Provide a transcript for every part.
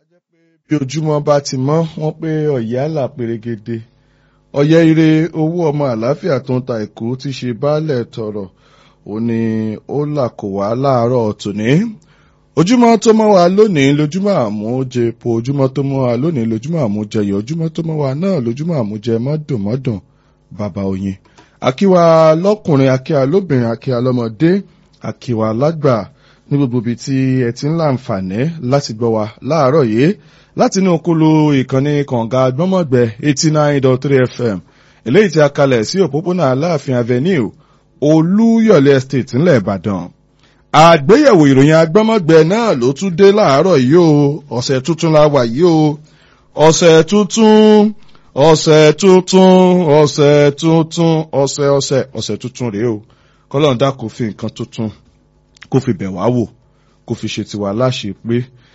bí ojúmọ́ bá ti mọ́ wọ́n pé ọ̀yẹ́ àlà pèrègede ọ̀yẹ́ ire owó ọmọ àlàáfíà tó ń ta èkó ti ṣe baálẹ̀ tọrọ ó ní ó là kó wá láàárọ̀ tòní ojúmọ́ tó mọ́ wa lónìí lójúmọ́ àmújẹ po ojúmọ́ tó mọ́ wa lónìí lójúmọ́ àmújẹyẹ ojúmọ́ tó mọ́ wa náà lójúmọ́ àmújẹ mọ́dùnmọ́dùn bàbá oyin akíwa lọ́kùnrin akíwa lóbìnrin akíwa lọ́mọdé akíwa lágbà ní gbogbo ibi tí ẹ ti ń láǹfààní láti gbọ́ wa láàárọ̀ yìí láti inú okolo ìkànnì kànga gbọ́mọ̀gbẹ́ eighty nine dot three fm eléyìí tí a kalẹ̀ sí òpópónà aláàfin avenue olúyọ̀lé estate ńlẹ̀ ìbàdàn àgbéyẹ̀wò ìròyìn agbọ́mọ̀gbẹ́ náà ló tún dé láàárọ̀ yìí o ọ̀sẹ̀ tuntun la wà yìí o ọ̀sẹ̀ tuntun ọ̀sẹ̀ tuntun ọ̀sẹ̀ tuntun ọ̀sẹ̀ ọ̀sẹ̀ ọ̀sẹ̀ tuntun rèé o kọ́lọ́n dá kó fi nǹkan tuntun kó fi bẹ̀ wá wò kó fi ṣe tiwa láṣẹ pé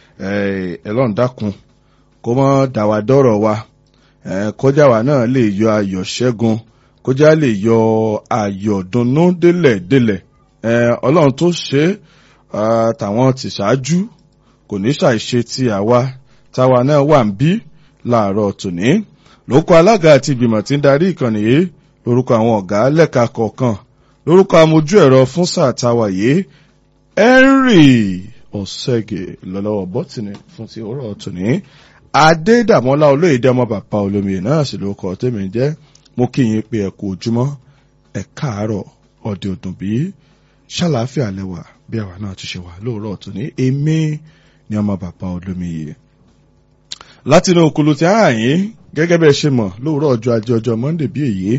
ẹlọ́run dákun kó mọ́ dàwà dọ́rọ̀ wa kọjá wa náà lè yọ ayọ̀ ṣẹ́gun kọjá lè yọ ayọ̀ dunnú délẹ̀ délẹ̀ ọlọ́run tó ṣe tàwọn ti ṣáájú kò ní ṣàìṣe ti àwa táwa náà wà ń bí láàárọ̀ tòní lórúkọ alága àti ìgbìmọ̀ tí ń darí ìkànnì yìí lórúkọ àwọn ọ̀gá lẹ́ka kọ̀ọ̀kan lórúkọ amójú ẹ̀rọ fún sáà táwa yìí henry ọ̀sẹ̀gẹ̀ lọ́lọ́wọ́ bọ́tìnì fún ti òwúrọ̀ tòní adédàmọ́lá olóyèdè ọmọ bàbá olómi náà sì lórúkọ tèmi jẹ́ mo kí yín pé ẹ kú ojúmọ́ ẹ káàárọ̀ ọ̀dẹ̀ òdùn bí ṣàlàáfíà lẹ́wà bí àwa náà ti ṣe wà lóòrọ̀ tòní èmi ni ọmọ bàbá olómi yìí látinú òkúlu tí a yín gẹ́gẹ́ bẹ́ẹ̀ ṣe mọ̀ lóòrọ̀ ọjọ́ ajé ọjọ́ monday bí èyí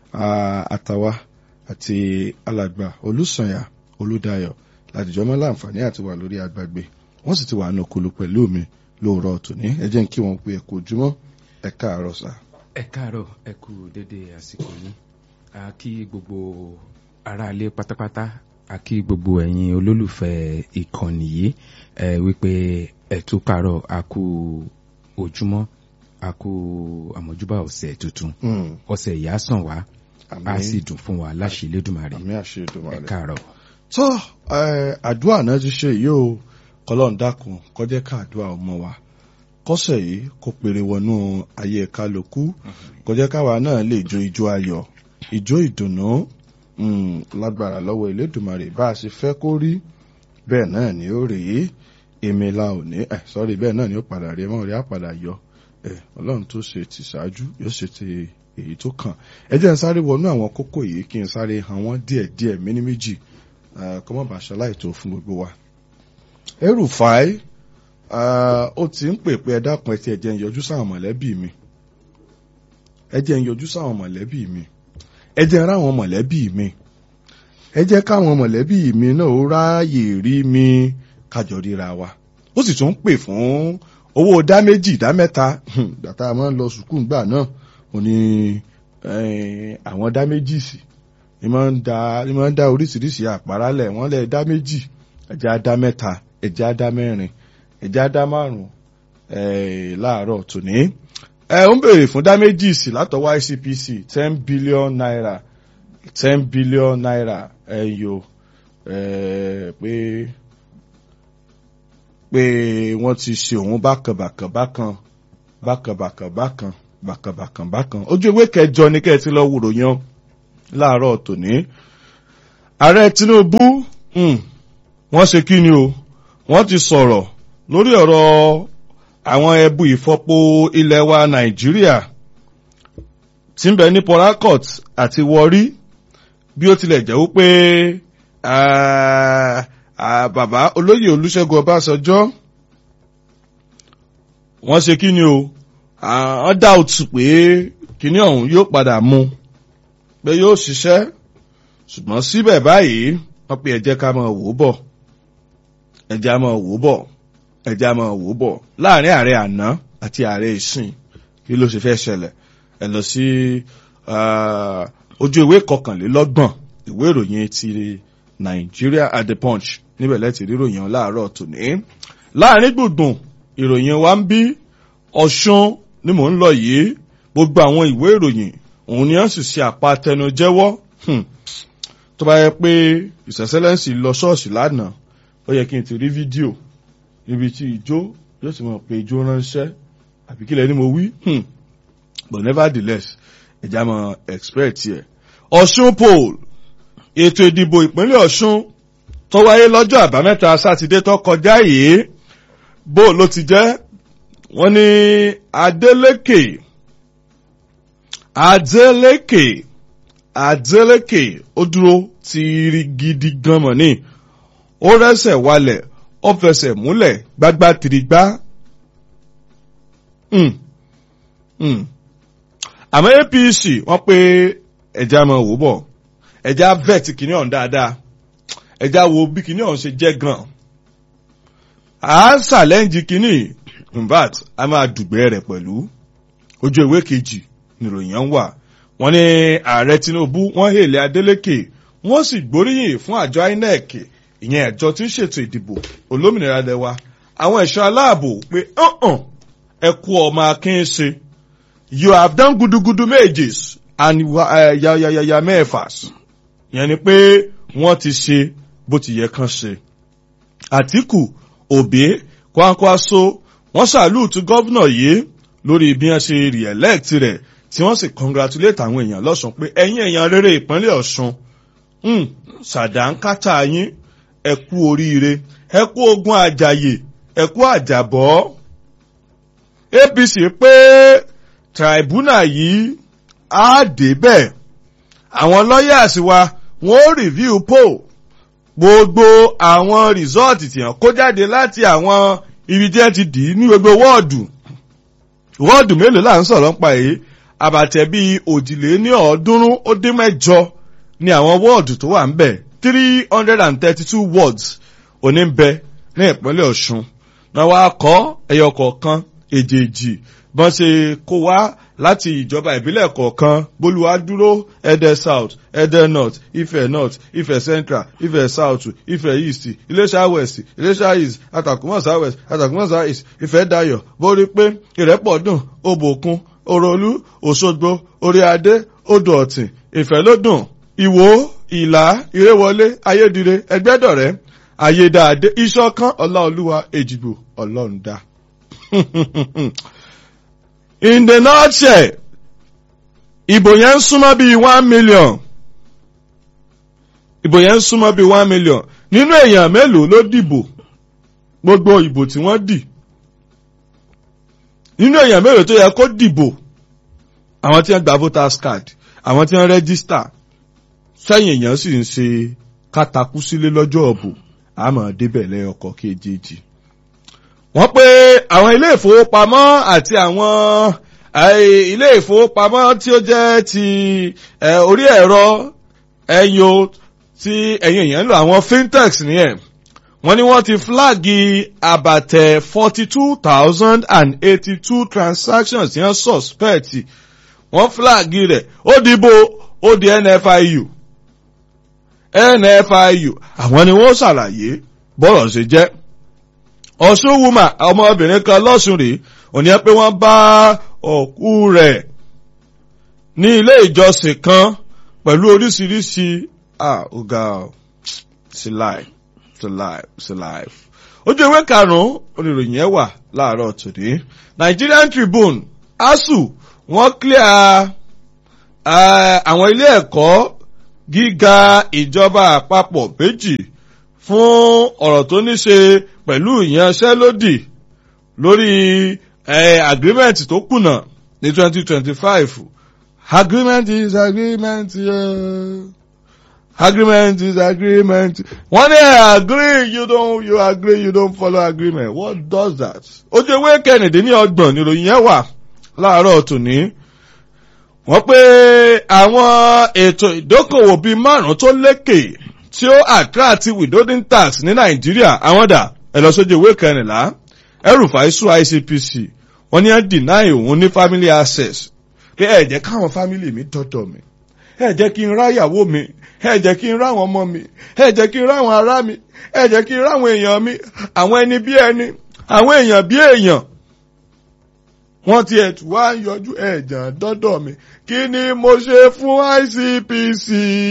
àtàwa àti alàgbà olùsànyà olùdáyọ̀ ládìjọ́ mọ́ láǹfààní àti wà lórí agbègbè wọ́n sì ti wà ní òkúlu pẹ̀lú mi lóòrọ̀ tòní ẹ jẹ́ kí wọ́n pe ẹ̀kọ́ ojúmọ́ ẹ káàárọ̀ sá. ẹ káàárọ̀ ẹ kú dédé àsìkò yìí a kí gbogbo aráalé pátápátá a kí gbogbo ẹ̀yin olólùfẹ́ ìkànnì yìí ẹ wípé ẹ tún káàárọ̀ a kú ojúmọ́ a kú àmójúbà ọ̀sẹ̀ tuntun ọ̀sẹ̀ ìyá sàn wá a sì dùn fún wa láṣẹ Elédùmarè àmì àṣẹ Èdùmàrè ẹ káàárọ̀. tó àdúrà náà ti ṣe yìí o kọlọ́n dákun kọjẹ́ ká àdúrà ọmọ wa kọ́sẹ̀ yìí kó pèrè wọnú ayé kálukú kọjẹ́ káwa náà lè jó ijó ayọ̀ ijó ìdùnnú lágbára lọ́wọ́ Elédùmarè bá a ṣe fẹ́ kó rí bẹ́ẹ̀ náà ni ó rèé èmi la ò ní ẹ sọ́rí bẹ́ẹ̀ náà ni ó padà rí ẹ mọ́ rí àpàdà yọ ẹ ọlọ́run tó ṣe ti ṣáájú yóò ṣe ti èyí tó kàn ẹ jẹ́ n sáré wọnú àwọn kókó yìí kí n sáré hàn wọ́n díẹ̀ díẹ̀ méní méjì kọ́mọ́ bàṣọ láìtó fún gbogbo wa. El-Rufai ó ti ń pè pé ẹ dákun ẹ ti ẹ jẹ́ n yọjú sáwọn mọ̀lẹ́bí mi ẹ jẹ́ n yọjú sáwọn mọ̀lẹ́bí mi ẹ jẹ́ n ráwọn mọ̀lẹ́bí mi ẹ jẹ́ káwọn mọ̀lẹ́bí mi náà ó ráàyè rí mi kájọ ríra wa ó sì tún ń pè fún owó dá méjì dá mẹ́ta gbàtà máa ń lọ sùkúù gbà náà mo ní àwọn dá méjì sí ni máa ń da ni máa ń da oríṣiríṣi àpárálẹ̀ wọ́n lẹ̀ dá méjì ẹ̀jẹ̀ á dá mẹ́ta ẹ̀jẹ̀ á dá mẹ́rin ẹ̀jẹ̀ á dá márùn-ún láàárọ̀ tòní. ẹ ń béèrè fún dá méjì sí látọwọ́ ICPC ten billion naira ten billion naira ẹ̀yọ pé pé wọ́n ti ṣe òun bákan bákan bákan bákan bákan bákan bákan bákan bákan ojú ewé kẹjọ ní kẹ́ ẹ ti lọ wúrò yan láàárọ̀ tòní. ààrẹ Tinubu wọ́n ṣe kí ni o wọ́n ti sọ̀rọ̀ lórí ọ̀rọ̀ àwọn ẹbu ìfọpo ilẹ̀ wa Nàìjíríà tí ń bẹ ní Port Harcourt àti Warri bí ó tilẹ̀ jẹ́ wípé bàbá olóyè Olúṣẹ́gun Ọbásanjọ́ wọ́n ṣe kí ni o wọ́n dá òtù pé kíní ọ̀hún yóò padà mú pé yóò ṣiṣẹ́ ṣùgbọ́n síbẹ̀ báyìí wọ́n pe ẹ jẹ́ ká máa wò ó bọ̀ ẹ jẹ́ á máa wò ó bọ̀ ẹ jẹ́ á máa wò ó bọ̀ láàrin ààrẹ àná àti ààrẹ ìsìn kí ló ṣe fẹ́ ṣẹlẹ̀ ẹ lọ sí ojú ìwé kọkànlélọ́gbọ̀n ìwé ìròyìn ti Nigeria at the Punch níbẹ̀ lẹ́tì ríròyìn láàárọ̀ tòní láàrin gbùngbùn ìròyìn wa ń bí Ọ̀ṣun ni mò ń lọ yìí gbogbo àwọn ìwé ìròyìn òun ni wọ́n sì ṣe àpatẹnujẹ́wọ́ tó bá yẹ pé ìsẹ̀sẹ́lẹ́sì lọ ṣọ́ọ̀ṣì lánàá ó yẹ kí n ti rí fídíò níbi tí ijó yóò ti mọ̀ pé ijó ránṣẹ́ àbí kílẹ̀ ni mo wí hmm. but nevertheless ẹ̀já mọ̀ expect yẹ. Ọ̀ṣun poll ètò ìdìbò ìpínlẹ̀ Ọ̀ṣun tó wáyé lọ́jọ́ àbámẹ́ta sátidé tó kọjá yìí bó ló ti jẹ́ wọ́n ní Adeleke Adeleke Adeleke ó dúró ti gidi gan mọ̀ ní ó rẹ́sẹ̀ walẹ̀ ó fẹsẹ̀ múlẹ̀ gbágbá tìrìgbá. àmọ́ APC wọ́n pé ẹja máa wò bọ̀ ẹja vet kìíní ọ̀hún dáadáa ẹja wo bí kìíní ọ̀hún ṣe jẹ́ gan. à ń ṣàlẹ́ǹjì kìíní invat a máa dùgbẹ́ rẹ̀ pẹ̀lú ojú ìwé kejì nìròyìn ń wà wọ́n ní ààrẹ Tinubu wọ́n hèlè Adeleke wọ́n sì gbóríyìn fún àjọ INEC ìyẹn àjọ tí ń ṣètò ìdìbò olómìnira lẹwa àwọn ẹ̀ṣọ́ aláàbò pé ọ̀hún ẹ kú ọmọ akin ṣe you have done gudugudu méjes and yayayaya mẹ́fàs yẹn ni pé wọ́n ti ṣe bó ti yẹ kán ṣe. Àtíkù Òbí Kwankwaso wọ́n ṣàlùtù gọ́vnà yìí lórí bí wọ́n ṣe re-elect rẹ̀ tí wọ́n sì congratulate àwọn èèyàn lọ́sùn pé ẹ̀yin èèyàn rere ìpínlẹ̀ Ọ̀ṣun ṣàdánkátà yín ẹ kú oríire ẹ kú ogun àjàyè ẹ kú àjàbọ́ APC pé tribunal yìí á débẹ̀ àwọn lawyers wa wọ́n ó review poll gbogbo àwọn result tí wọ́n kó jáde láti àwọn ibi tí wọ́n ti dì í ní gbogbo wọ́ọ̀dù wọ́ọ̀dù mélòó là ń sọ̀rọ̀ nípa èyí àbàtẹ̀ bíi òjìlé ní ọ̀ọ́dúnrún ó dín mẹ́jọ ní àwọn wọ́ọ̀dù tó wà ń bẹ̀ three hundred and thirty-two wards òní ń bẹ ní ìpínlẹ̀ Ọ̀ṣun náà wá kọ́ ẹyọ kọ̀ọ̀kan èjèèjì bọ́n ṣe kó wá láti ìjọba ìbílẹ̀ kọ̀ọ̀kan bólúwádúró Ẹdẹ South Ẹdẹ North Ifẹ̀ North Ifẹ̀ Central Ifẹ̀ South Ifẹ̀ East Iléṣà West Iléṣà East Àtàkùmọ̀sá West Àtàkùmọ̀sá East Ifẹ̀ Dayọ̀ borí pé Ìrẹ́pọ̀dùn Òbòkun Òròlú Òṣogbo Oríadé Odò Ọ̀tìn Ìfẹ́lódùn Ìwó Ìlá Ìrẹ́wọlé Ayédire Ẹgbẹ́dọ̀rẹ́ Ayédáadé Ìṣọ̀kan Ọláolúwa Èjìgbò Ọlọ́rundá. In the nutshell, ìbò yẹn ń súnmọ́ bíi one million. Ìbò yẹn ń súnmọ́ bíi one million. Nínú èèyàn mélòó ló dìbò? Gbogbo ìbò tí wọ́n dì. Nínú èèyàn mélòó tó yẹ kó dìbò? Àwọn tí wọ́n gba voters card, àwọn tí wọ́n register. Sẹ́yìn èèyàn sì ń ṣe kátakú sílé lọ́jọ́ ọ̀bù. Àmọ́ débẹ̀ lẹ́yọkọ̀ kejì wọ́n pé àwọn ilé ìfowópamọ́ àti àwọn ilé ìfowópamọ́ tí ó jẹ́ ti orí ẹ̀rọ ẹ̀yọ tí ẹ̀yìn èèyàn ń lò àwọn fintechs nìyẹn wọ́n ní wọ́n ti flagi àbàtẹ̀ forty two thousand and eighty two transactions yẹn suspect wọ́n flagi rẹ̀ ó dìbò ó di NFIU NFIU àwọn ni wọ́n ṣàlàyé bọ́rọ̀ ṣe jẹ́ ọ̀ṣun wuma ọmọbìnrin kan lọ́sùn rèé òní ẹ pé wọ́n bá òkú rẹ̀ ní ilé ìjọsìn kan pẹ̀lú oríṣiríṣi ọ̀gá sí live sí live sí live. ojú ìwé karùn-ún oníròyìn ẹ̀ wà láàárọ̀ tòde Nigerian Tribune ASUU wọ́n clear àwọn ilé ẹ̀kọ́ gíga ìjọba àpapọ̀ méjì fún ọ̀rọ̀ tó ní ṣe pẹ̀lú ìyanṣẹ́lódì lórí agreement tó kùnà ní 2025 agreement is agreement yeah. agreement is agreement wọ́n ní agree you don't you agree you don't follow agreement what does that? ojú ewé kẹrìndínlọ́gbọ̀n níròyìn yẹn wà láàárọ̀ tòní wọ́n pé àwọn ètò ìdókòwò bíi márùn-ún tó lékè tí ó attract withholding tax ní nàìjíríà àwọn dà ẹ lọ sójú ìwé kẹrìnlá ẹrùfàì sùn ICPC wọ́n ní ẹ deny òun ní family access pé ẹ jẹ́ káwọn family mi dọ́dọ̀ mi ẹ jẹ́ kí n ráyàwó mi ẹ jẹ́ kí n ráwọn ọmọ mi ẹ jẹ́ kí n ráwọn ará mi ẹ jẹ́ kí n ráwọn èèyàn mi àwọn ẹni bí ẹni àwọn èèyàn bí èèyàn wọ́n ti ẹ̀tù wá ń yọjú ẹ̀jàn dọ́dọ̀ mi kí ni mo ṣe fún ICPC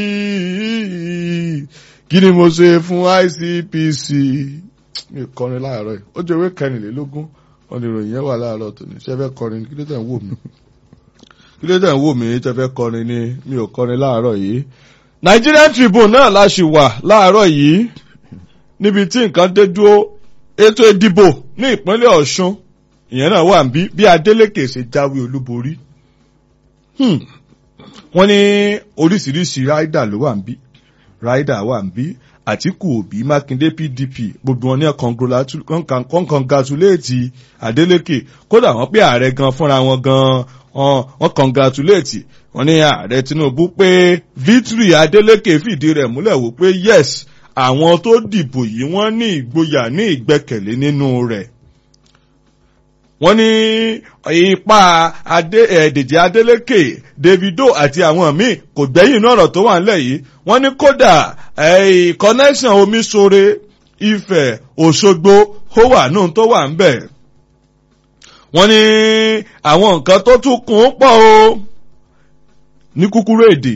kí ni mo ṣe fún ICPC mi kọrin láàárọ̀ yìí ó jẹ́ ìwé kẹrìnlélógún wọ́n ní ìròyìn yẹn wà láàárọ̀ tó ní ṣe fẹ́ kọrin kí ló tẹ̀ ń wò mí kí ló tẹ̀ ń wò mí ṣe fẹ́ kọrin ni mi ò kọrin láàárọ̀ yìí Nigerian Tribune náà la ṣì wà láàárọ̀ yìí níbi tí nǹkan dé dúró ètò ìdìbò ní ìpínlẹ̀ Ọ̀ṣun ìyẹn náà wà ń bí bí Adeleke ṣe jáwé olúborí Hmm. wọ́n ní oríṣiríṣi ráìdà ló wà ń bí ráìdà wà ń bí Àtíkù Òbí Mákindé PDP gbogbo wọn ní wọ́n congratulate Adeleke kódà wọ́n pé ààrẹ gan fúnra wọn gan wọ́n congratulate wọ́n ní ààrẹ Tinubu pé victory Adeleke fìdí rẹ̀ múlẹ̀ wò pé yes àwọn tó dìbò yìí wọ́n ní ìgboyà ní ìgbẹ́kẹ̀lé nínú rẹ̀ wọ́n ní ipa adé ẹ̀ẹ́dẹ̀jì Adeleke Davido àti àwọn míì kò gbẹ́yìn náà ọ̀rọ̀ tó wà nílẹ̀ yìí wọ́n ní kódà connection Omiṣore Ifẹ̀ Òṣogbo ó wà nù tó wà ń bẹ̀. wọ́n ní àwọn nǹkan tó tún kún pọ̀ o ní kúkúrú èdè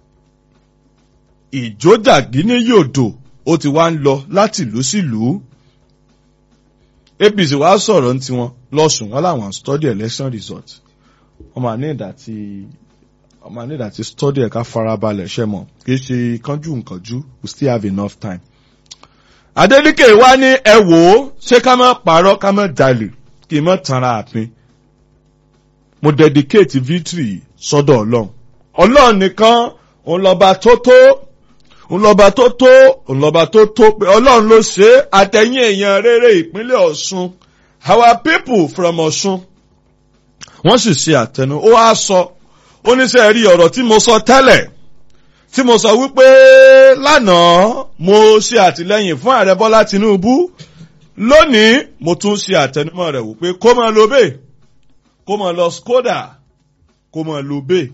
ìjójàgí ní yòdò ó ti wá ń lọ láti ìlú sílùú APC wá sọ̀rọ̀ ní tiwọn lọ́sùn wọn làwọn study election result wọ́n máa ní ìdá tí wọ́n máa ní ìdá tí study ẹ̀ka farabalẹ̀ ṣe mọ̀ kì í ṣe kánjú nkànjú we still have enough time. Adeleke wá ní ẹ wò ó ṣé ká má parọ́ ká má jalè kí n má tanra àpín mo dedicate victory sọ́dọ̀ ọlọ́run ọlọ́run nìkan òun lọ́ba tó tó ńlọba tó tó ńlọba tó tó pé ọlọ́run ló ṣe é àtẹ̀yìn èèyàn rere ìpínlẹ̀ ọ̀ṣun our people from ọ̀ṣun wọ́n sì ṣe àtẹnu ó wá sọ oníṣẹ́ rí ọ̀rọ̀ tí mo sọ tẹ́lẹ̀ tí mo sọ wípé lánàá mo ṣe àtìlẹ́yìn fún ààrẹ bọ́lá tinubu lónìí mo tún ṣe àtẹnumọ́ rẹ̀ wípé kó máa lo bẹ́ẹ̀ kó máa lọ skoda kó máa lo bẹ́ẹ̀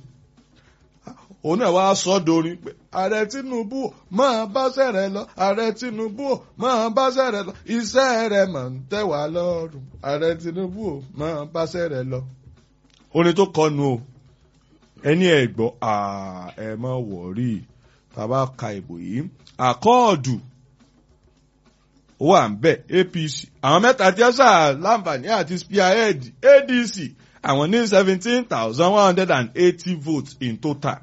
òun náà wá sọ dorin pé ààrẹ tinubu máa báṣẹ́ rẹ̀ lọ ààrẹ tinubu máa báṣẹ́ rẹ̀ lọ iṣẹ́ rẹ̀ máa ń tẹ́ wá lọ́rùn ààrẹ tinubu máa báṣẹ́ rẹ̀ lọ. orin tó kọnu o ẹni ẹ gbọ́ ẹ má wọ̀rí bàbá ka ìbò yìí àkọọdù wà ń bẹ apc àwọn mẹ́ta tí ẹ sà láǹfààní àti spearhead adc àwọn ní seventeen thousand one hundred and eighty votes in total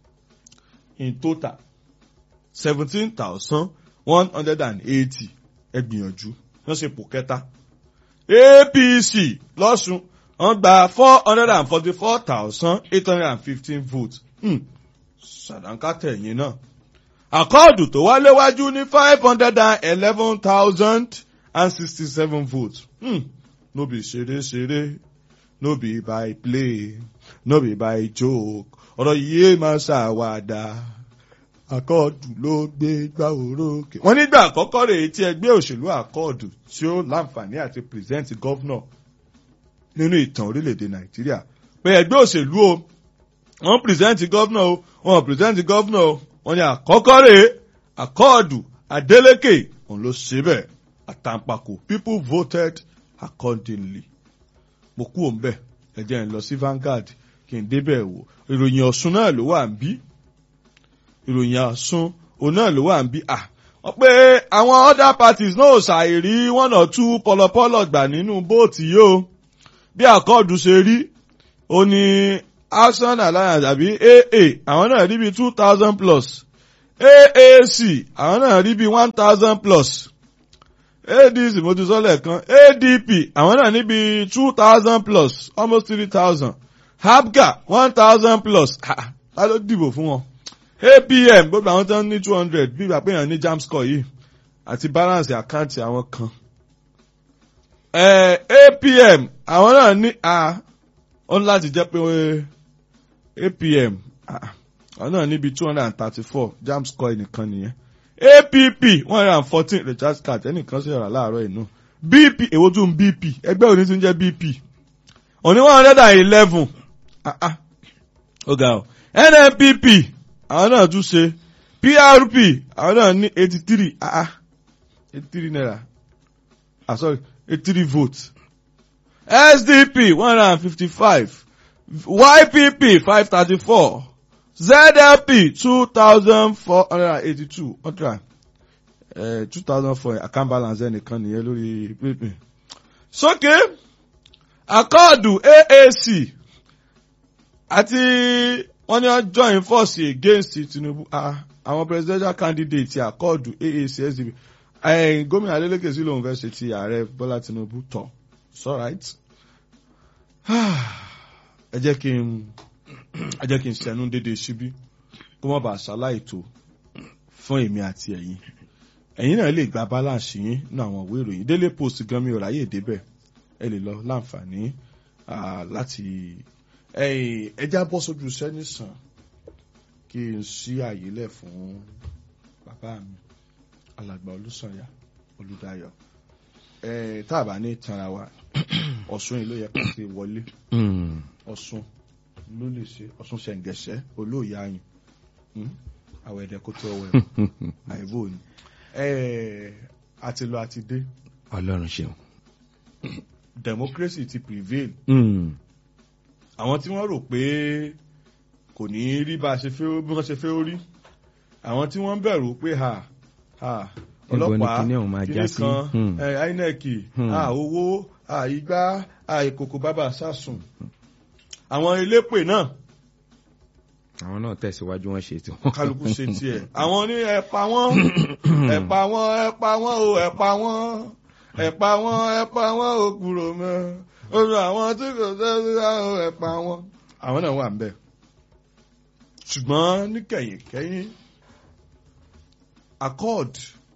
in total seventeen thousand one hundred and eighty ẹ gbìyànjú wọ́n ṣe pò kẹta apc lọ́sùn wọ́n gba four hundred and forty-four thousand eight hundred and fifteen votes ṣàdánkátẹ̀ yín náà àkọọ́dù tó wá léwájú ní five hundred and eleven thousand and sixty-seven votes hmm. no be ṣeré ṣeré no be by play no be by joke ọ̀rọ̀ yìí máa ṣàwàdà àkọọ̀dù ló gbé gbá orókè. wọ́n nígbà àkọ́kọ́ rèé tí ẹgbẹ́ òṣèlú àkọọ̀dù tí ó láǹfààní àti present governor nínú ìtàn orílẹ̀-èdè nàìjíríà pé ẹgbẹ́ òṣèlú o wọ́n present governor o wọ́n present governor o wọ́n ní àkọ́kọ́ rèé àkọọ̀dù adeleke òun ló ṣe bẹ́ẹ̀ àtàǹpàkò people voted accordingly. mo kú òun bẹ́ẹ̀ ẹ jẹ́ n lọ sí Vanguard kí n débẹ̀ wò ìròyìn ọ̀ṣun náà ló wà ń bí ìròyìn ọ̀ṣun òun náà ló wà ń bí à wọ́n pé àwọn other parties náà ṣàìrí one or two pọlọpọlọ gbà nínú bóòtù yìí o bí àkọọ̀dù ṣe rí ó ní action alliance àbí aa àwọn náà rí bí two thousand plus aac àwọn náà rí bí one thousand plus adc mo ti sọ lẹ́ẹ̀kan adp àwọn náà níbi two thousand plus almost three thousand habga one thousand plus ta ló dìbò fún wọn apm gbogbo àwọn tó ń ní two hundred bí ìgbà pé èèyàn ní jam score yìí àti balance àkáǹtì àwọn kan apm àwọn náà ní a ó ní láti jẹ́ pé apm àwọn náà níbi two hundred and thirty-four jam score nìkan nìyẹn app one hundred and fourteen recharge card ẹnìkan sì rà láàárọ̀ inú bp èwo tún bp ẹgbẹ́ òní tún jẹ́ bp òní one hundred and eleven ó ga ọ nnpp àwọn náà tún ṣe prp àwọn náà ní eighty three eighty three naira ah sorry eighty three votes sdp one hundred and fifty five ypp five thirty four zlp two thousand four hundred and eighty two hundred two thousand four account balance ẹnìkan nìyẹn lórí pínpín. sókè akọ́ọ̀dù AAC àti wọ́n ní wọ́n join force against Tinubu ah, àwọn presidential candidate akọ́ọ̀dù AAC SDP eh, gómìnà Adeleke sí lòun fẹ́ ṣe ti ààrẹ Bọ́lá Tinubu tán it's alright ẹ jẹ́ kí n ẹ jẹ́ kí n ṣẹnu dédé síbí kó má bàa ṣaláìtó fún èmi àti ẹ̀yin ẹ̀yin náà lè gba balance yín nínú àwọn ìwé ìròyìn Daily Post gan mi ò ráyè débẹ̀ ẹ lè lọ láǹfààní ah, láti ẹjá bọ́ sójú iṣẹ́ nìsàn kí n ṣí àyè lẹ̀ fún bàbá mi alàgbà Olúsànyà Olúdáyọ̀ ẹ tá a bá ní tanra wa Ọ̀ṣun yìí ló yẹ ká ti wọlé Mm. Ọ̀ṣun ló lè ṣe Ọ̀ṣun ṣẹ̀ǹgẹ̀ṣẹ̀ olóòyà ayùn àwọn ẹ̀dẹ̀ kó tó ọwọ́ ẹ̀ àìbò ni ẹ àti lọ àti dé ọlọ́run ṣeun. democracy ti prevail Mm. àwọn tí wọ́n rò pé kò ní rí bá a ṣe fẹ́ bí wọ́n ṣe fẹ́ ó rí àwọn tí wọ́n bẹ̀rù pé ha ha Níbo ni ọlọ́pàá kinní ọ̀hún máa já kinní sí? kan Hmm. eh, INEC Hmm. ha owó ha igbá ha ìkòkò bàbà sásùn àwọn elépè náà àwọn náà tẹ̀síwájú wọn ṣe tí kálukú ṣe tiẹ̀ àwọn ní ẹ̀pà wọn ẹ̀pà wọn ẹ̀pà wọn o ẹ̀pà wọn ẹ̀pà wọn ẹ̀pà wọn o kúrò mọ́ oṣù àwọn tí kò sẹ́sẹ́ o ẹ̀pà wọn. àwọn náà wà ń bẹ̀ ṣùgbọ́n níkẹyìn kẹ́yìn accord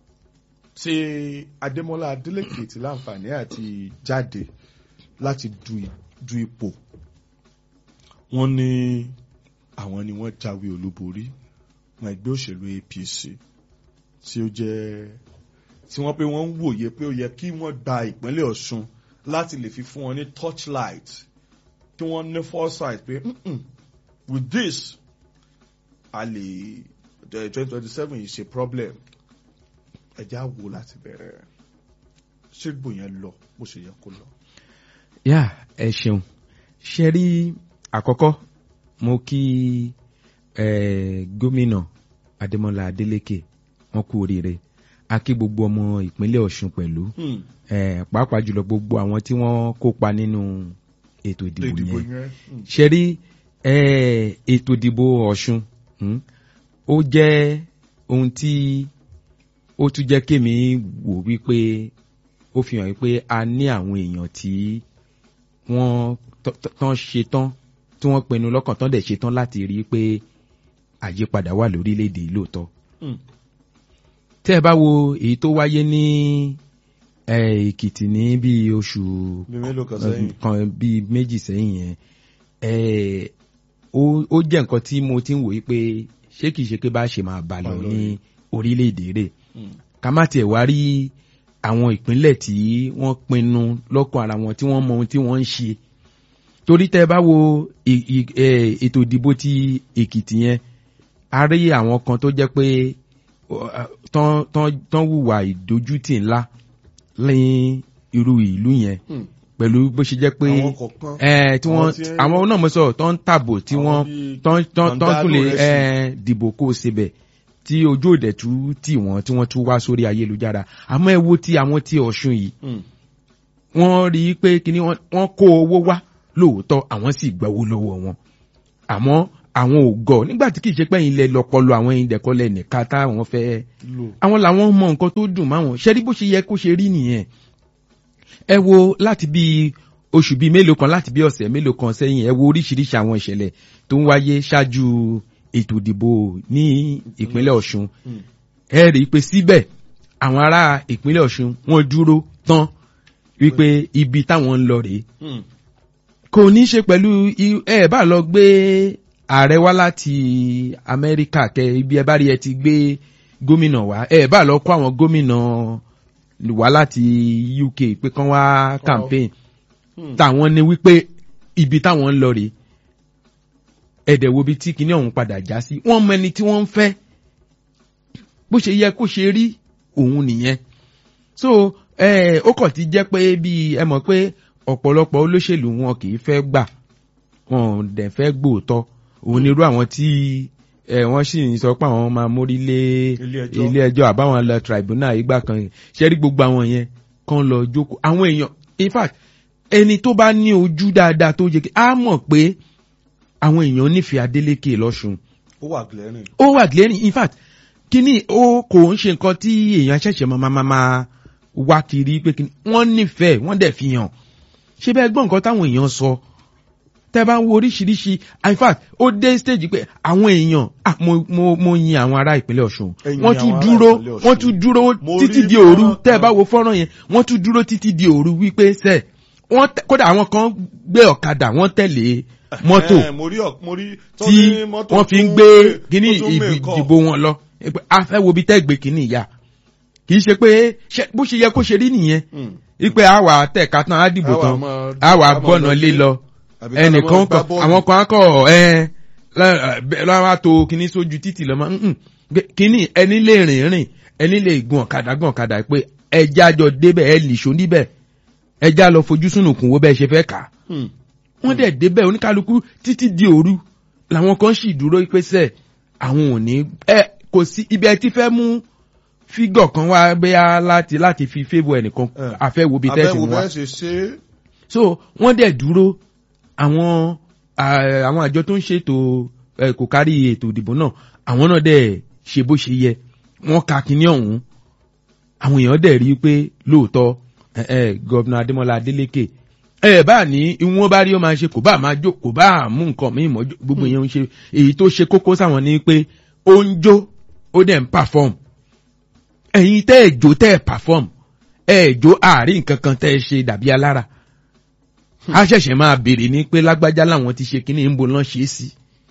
tí Adémọ́lá Adélékè ti láǹfààní àti jáde láti du du ipò wọ́n ní àwọn ni wọ́n jáwé olúborí wọn ẹgbẹ́ òṣèlú APC tí ó jẹ́ tí wọ́n pé wọ́n ń wòye pé ó yẹ kí wọ́n gba ìpínlẹ̀ Ọ̀ṣun láti lè fi fún wọn ní torchlight kí wọ́n ní foresight pé "Mm-mm, with this a lè twenty twenty seven yìí ṣe problem ẹja wo láti bẹ̀rẹ̀ ṣé gbò yẹn lọ bó ṣe yẹ kó lọ. yà ẹ ṣeun ṣe rí àkọ́kọ́ mo kí eh, gómìnà Adémọ́lá Adélékè wọn kú oríire a kí gbogbo ọmọ ìpínlẹ̀ Ọ̀ṣun pẹ̀lú Hmm, eh, pàápàá jùlọ gbogbo àwọn tí wọ́n kópa nínú ètò ìdìbò ìdìbò yẹn yẹn hmm, ṣe rí eh, ètò ìdìbò Ọ̀ṣun hmm, ó jẹ́ ohun tí ó tún jẹ́ kémi wò wípé ó fi hàn wípé a ní àwọn èèyàn tí wọ́n tọ́- tọ́- tán ṣe tán tí wọ́n pinnu lọ́kàn tán dẹ̀ ṣe tán láti rí i pé àyípadà wà lórílẹ̀‐èdè yìí lóòótọ́. hmm, tẹ́ ẹ bá wo èyí tó wáyé ní eh, Èkìtì ní bíi oṣù bí mélòó kan sẹ́yìn. kan bíi méjì sẹ́yìn yẹn eh, ó ó jẹ́ nǹkan tí mo ti ń wòye pé ṣé kìí ṣe pé bá ṣe máa bá lọ Bá lọ ní rí. orílẹ̀-èdè rẹ̀ Hmm, ká má tiẹ̀ wá rí àwọn ìpínlẹ̀ tí wọ́n pinnu lọ́kàn ara wọn tí wọ́n mọ ohun tí wọ́n ń ṣe torí tẹ́ ẹ bá wo ì- ì- eh, ètò ìdìbò ti Èkìtì yẹn a rí àwọn kan tó jẹ́ pé uh, tán tán tán hùwà ìdójútì ńlá ní irú ìlú yẹn hmm. pẹ̀lú bó ṣe jẹ́ pé àwọn kọ̀ọ̀kan ẹ tí wọ́n Àwọn tí- àwọn náà mo sọ tó ń tàbò tí Àwọn wọ́n bíi tán tán tán tún lè Mandalo ẹ dìbò kó o sebẹ̀ tí ojú òdẹ̀ tú tì wọ́n tí wọ́n tún wá sórí ayélujára àmọ́ ẹ wo ti àwọn ti Ọ̀ṣun yìí Hmm, wọ́n rí i pé kíní wọ́n wọ́n kó owó wá lóòótọ́ àwọn sì gbowó lọ́wọ́ wọn àmọ́ àwọn ò gọ̀ nígbà tí kì í ṣe pé ilẹ̀ lọ́pọlọ àwọn ìdẹ̀kọ́lẹ̀ nìka táwọn fẹ́ lò. àwọn làwọn mọ nǹkan tó dùn máwọn ṣe rí bó ṣe yẹ kó ṣe rí nìyẹn ẹ wo láti bí oṣù bíi mélòó kan láti bí ọ̀sẹ̀ mélòó kan sẹ́yìn ẹ wo oríṣiríṣi àwọn ìṣẹ̀lẹ̀ tó ń wáyé ṣáájú ètò ìdìbò ní ìpínlẹ̀ Ọ̀ṣun Hmm, ẹ rí i pé síbẹ̀ àwọn ará ìpínlẹ̀ Ọ̀ṣun wọ́n dúró tán wípé ibi táwọn ń lọ rèé hmm, kò ní í ṣe pẹ̀lú i- ẹ bá lọ gbé ààrẹ wá láti Amẹ́ríkà kẹ ibi ẹ bá rí ẹ ti gbé gómìnà wá ẹ bá lọ kó àwọn gómìnà wá láti UK pé kán wá campaign hmm. táwọn ní wípé ibi táwọn ń lọ rèé ẹ̀dẹ̀ wo bí tí kinní ọ̀hún padà já sí wọ́n mọ ẹni tí wọ́n ń fẹ́ bó ṣe yẹ kó ṣe rí òun nìyẹn so ẹ ó kàn ti jẹ́ pé bí ẹ mọ̀ pé ọ̀pọ̀lọpọ̀ olóṣèlú wọn kì í fẹ́ gbà wọn ò dẹ̀ fẹ́ gbòòtọ́ òun nírú àwọn tí ẹ wọ́n sì ń sọ pé àwọn máa mórí lé Ilé ẹjọ́. ilé ẹjọ́ àbáwọn lọ tribunal ìgbà kan ṣe rí gbogbo àwọn yẹn kàn lọ jókòó àwọn èèyàn in fact ẹni tó bá ní ojú dáadáa tó yẹ kí á mọ̀ pé àwọn èèyàn nífẹ̀ẹ́ Adeleke lọ́sùn ó wà glaring. ó wà glaring in fact kíní ó kò ń ṣe nǹkan tí èèyàn ṣẹ̀ṣẹ̀ máa máa máa wá kiri pé kíní wọ́n nífẹ̀ẹ́ wọ́n dẹ̀ fi hàn ṣé bẹ́ẹ̀ gbọ́ nǹkan táwọn èèyàn sọ tẹ́ bá ń wo oríṣiríṣi in fact ó dé stage pé àwọn èèyàn ah, mo mo mo yin àwọn ará ìpínlẹ̀ Ọ̀ṣun Ẹ̀yin wọ́n tún àwọn ará dúró ìpínlẹ̀ Ọ̀ṣun. wọ́n tún dúró Mo títí rí di òru fọ́nrán tẹ́ ẹ bá kan. wo fọ́nrán yẹn wọ́n tún dúró títí di òru wípé sẹ́ wọ́n tẹ- kódà àwọn kan gbé ọ̀kadà wọ́n tẹ̀lé mọ́tò Eh, mo rí ọ- mo rí tó tí ní mọ́tò wọ́n fi ń tún gbé gbé- kíní tó tún make up. ìdìbò wọn lọ Pé a fẹ́ wo bí tẹ́ gbé kíní ìyá kì í ṣe pé ṣe- bó ṣe yẹ kó ṣe rí nìyẹn Hmm. wípé àwa tẹ̀ka tán á dìbò Àwa tán máa- àwa àwa gbọ́nà máa lé lọ lọ Àbí ká lọ ẹnìkan máa kọ gbá bọ́ọ̀lù. àwọn kan kọ ẹ lọ́wọ́ tó kíní sójú títì lọ́mọ mm, mm. kíní ẹni lè rìn rìn ẹni lè gun ọ̀kadà gun ọ̀kadà pé ẹja jọ débẹ̀ ẹ nìṣó níbẹ̀ ẹja lọ fojú sùnùkùn wo bẹ́ẹ̀ ṣe fẹ́ kà á Hmm. wọ́n dẹ̀ débẹ̀ oníkálukú títí di òru làwọn kan sì dúró pèsè àwọn ò ní ẹ kò sí ibi ẹ ti fẹ́ mú fígọ̀ kan wá bẹ́yà láti láti fi favour ẹnìkan Eh. àfẹ́wò bíi tẹ́sí Abẹ́wò mu wá bẹ́ẹ̀ ṣe ṣe é. so wọ́n dẹ̀ dúró àwọn à- àwọn àjọ tó ń ṣètò ẹ, kò kárí ètò ìdìbò náà àwọn náà dẹ̀ ṣe bó ṣe yẹ wọ́n ka kinní ọ̀hún àwọn èèyàn dẹ̀ rí i pé lóòótọ́ ẹ, ẹ, gọ́vnà Adémọ́lá Adélékè ẹ bá ní ìwọ̀n bá rí ó máa ṣe kò bá máa jó kò bá mú nǹkan míì mọ́ jó- gbogbo èèyàn ń ṣe èyí tó ṣe kókó sáwọn ni pé ó ń jó ó dẹ̀ ń perform ẹ̀yin tẹ́ ẹ̀ jó tẹ́ ẹ̀ perform ẹ̀ jó àárín nǹkan kan tẹ́ ẹ ṣe dàbí alára a ṣẹ̀ṣẹ̀ máa béèrè ní pé lágbájá làwọn ti ṣe kínní ń bo lọ́n ṣe é sí.